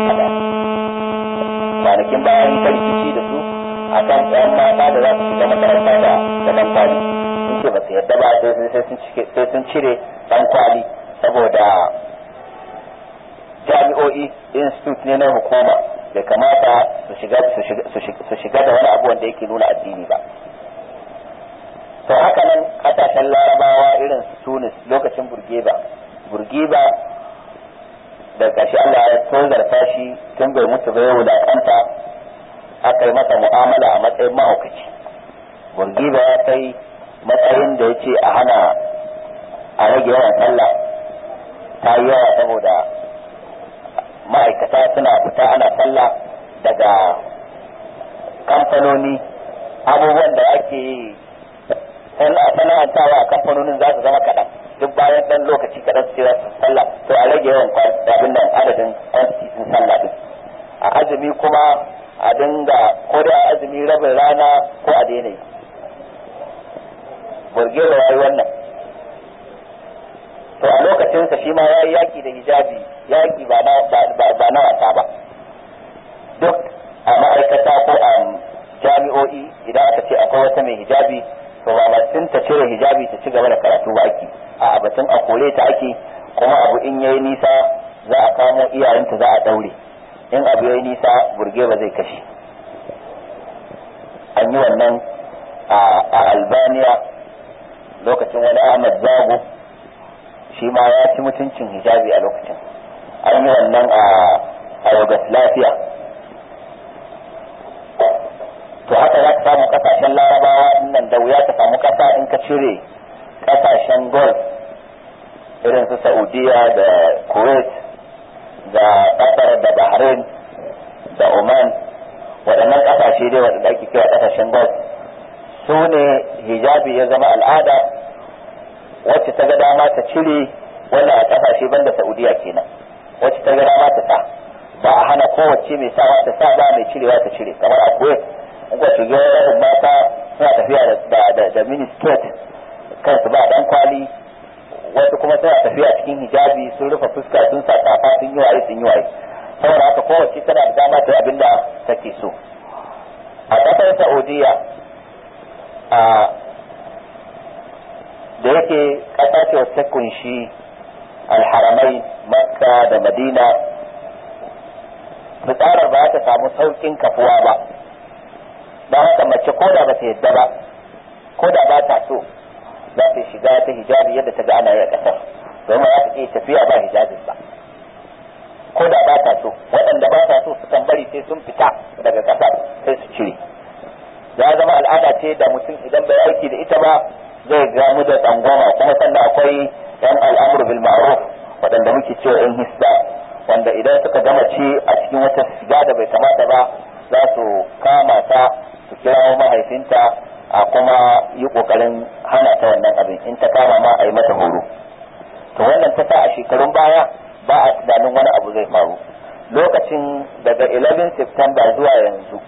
kwanakin bayan rikici da su a kan ɗayan mata da za su shiga makaranta da da dan kwali sun ce ba su yadda ba sai sun cire dan kwali saboda jami'o'i institute ne na hukuma bai kamata su shiga da wani abu wanda yake nuna addini ba to haka nan kasashen larabawa irin su tunis lokacin burgeba burgeba da ƙarshe Allah ya tozarta shi tun bai mutu bai wulaƙanta aka yi masa mu'amala a matsayin mahaukaci burgeba ya kai matsayin da ya ce a hana a rage yawan sallah ta yi yawa saboda ma'aikata suna fita ana sallah daga kamfanoni abubuwan da ake sana'antawa a kamfanonin za su zama kaɗan duk bayan dan lokaci kaɗan su ce su sallah to a rage yawan abin nan adadin quantity sun sallah din a azumi kuma a dinga ko da azumi rabin rana ko a daina yi burgewa yayi wannan to a lokacinsa shi ma ya yi yaki da hijabi yaki ba na ba na wasa ba duk a ma'aikata ko a jami'o'i idan aka ce akwai wata mai hijabi to ba batun ta cire hijabi ta ci gaba da karatu ba ake a batun a kore ta ake kuma abu in yayi nisa za a kamo iyayenta za a daure in abu yayi nisa burge ba zai kashe an yi wannan a albaniya lokacin wani ahmad zago shi ma ya ci mutuncin hijabi a lokacin an yi wannan a yugoslavia to haka za ka samu kasashen larabawa nan da wuya ka samu kasa in ka cire kasashen golf irin su saudiya da kuwait da qatar da bahrain da oman waɗannan kasashe dai waɗanda ake kira kasashen golf su ne hijabi ya zama al'ada wacce ta ga dama ta cire wannan a kasashe banda saudiya kenan wacce ta ga dama ta sa ba a hana kowace mai sawa ta sa ba mai cirewa ta cire kamar a kuwait in ka shiga rabin mata suna tafiya da da da mini skirt kansu ba dan kwali wasu kuma suna tafiya cikin hijabi sun rufe fuska sun sa kafa sun yi waye sun yi waye saboda haka kowace tana da dama ta abin da take so a kasar saudiya a da yake kasa ce wacce kunshi alharamai makka da madina fitsarar ba ta samu saukin kafuwa ba don haka mace ko da ba ta yadda ba ko da ba ta so za ta shiga ta hijabi yadda ta ga ana yi a ƙasar domin za ta iya tafiya ba hijabin ba ko da ba ta so waɗanda ba ta so sukan bari sai sun fita daga ƙasar sai su cire ya zama al'ada ce da mutum idan bai aiki da ita ba zai gamu da tsangwama kuma sannan akwai yan al'amur bil ma'ruf waɗanda muke cewa yan hisba wanda idan suka gama ci a cikin wata shiga da bai kamata ba za su kama ta su kirawo mahaifinta a kuma yi kokarin hana ta wannan abin in ta kama ma a yi mata horo to wannan ta sa a shekarun baya ba a tunanin wani abu zai faru lokacin daga 11 September zuwa yanzu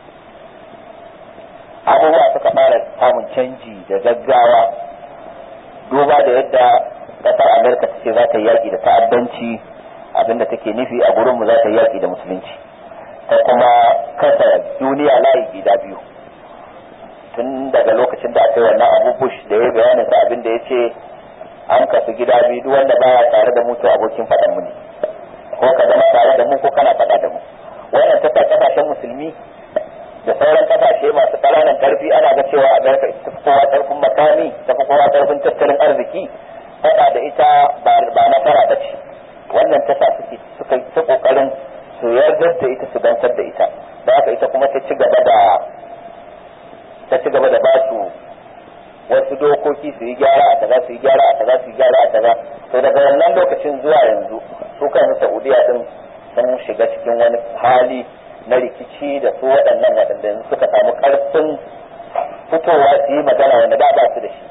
abubuwa suka fara samun canji da gaggawa duba da yadda kasar amerika ta ce za ta yi yaƙi da ta'addanci abinda take nufi a gurinmu za ta yi yaƙi da musulunci ta kuma kasa duniya layi gida biyu tun daga lokacin da aka yi wannan abu bush da ya bayanin sa abin da ya ce an kasu gida biyu duk wanda baya tare da mu to abokin faɗan mu ne ko ka zama tare da mu ko kana faɗa da mu wannan ta kasashen musulmi da sauran kasashe masu ƙananan karfi ana ga cewa amerika ita fi kowa ƙarfin makami ta fi kowa ƙarfin tattalin arziki faɗa da ita ba nasara ba ce wannan ta sa suka yi ta ƙoƙarin su yarda da ita su gansar da ita da haka ita kuma ta ci gaba da ta ci gaba da ba su wasu dokoki su yi gyara a kaza su yi gyara a kaza su yi gyara a kaza to daga wannan lokacin zuwa yanzu su kan saudiya din sun shiga cikin wani hali na rikici da su waɗannan waɗanda yanzu suka samu ƙarfin fitowa su yi magana wanda da ba su da shi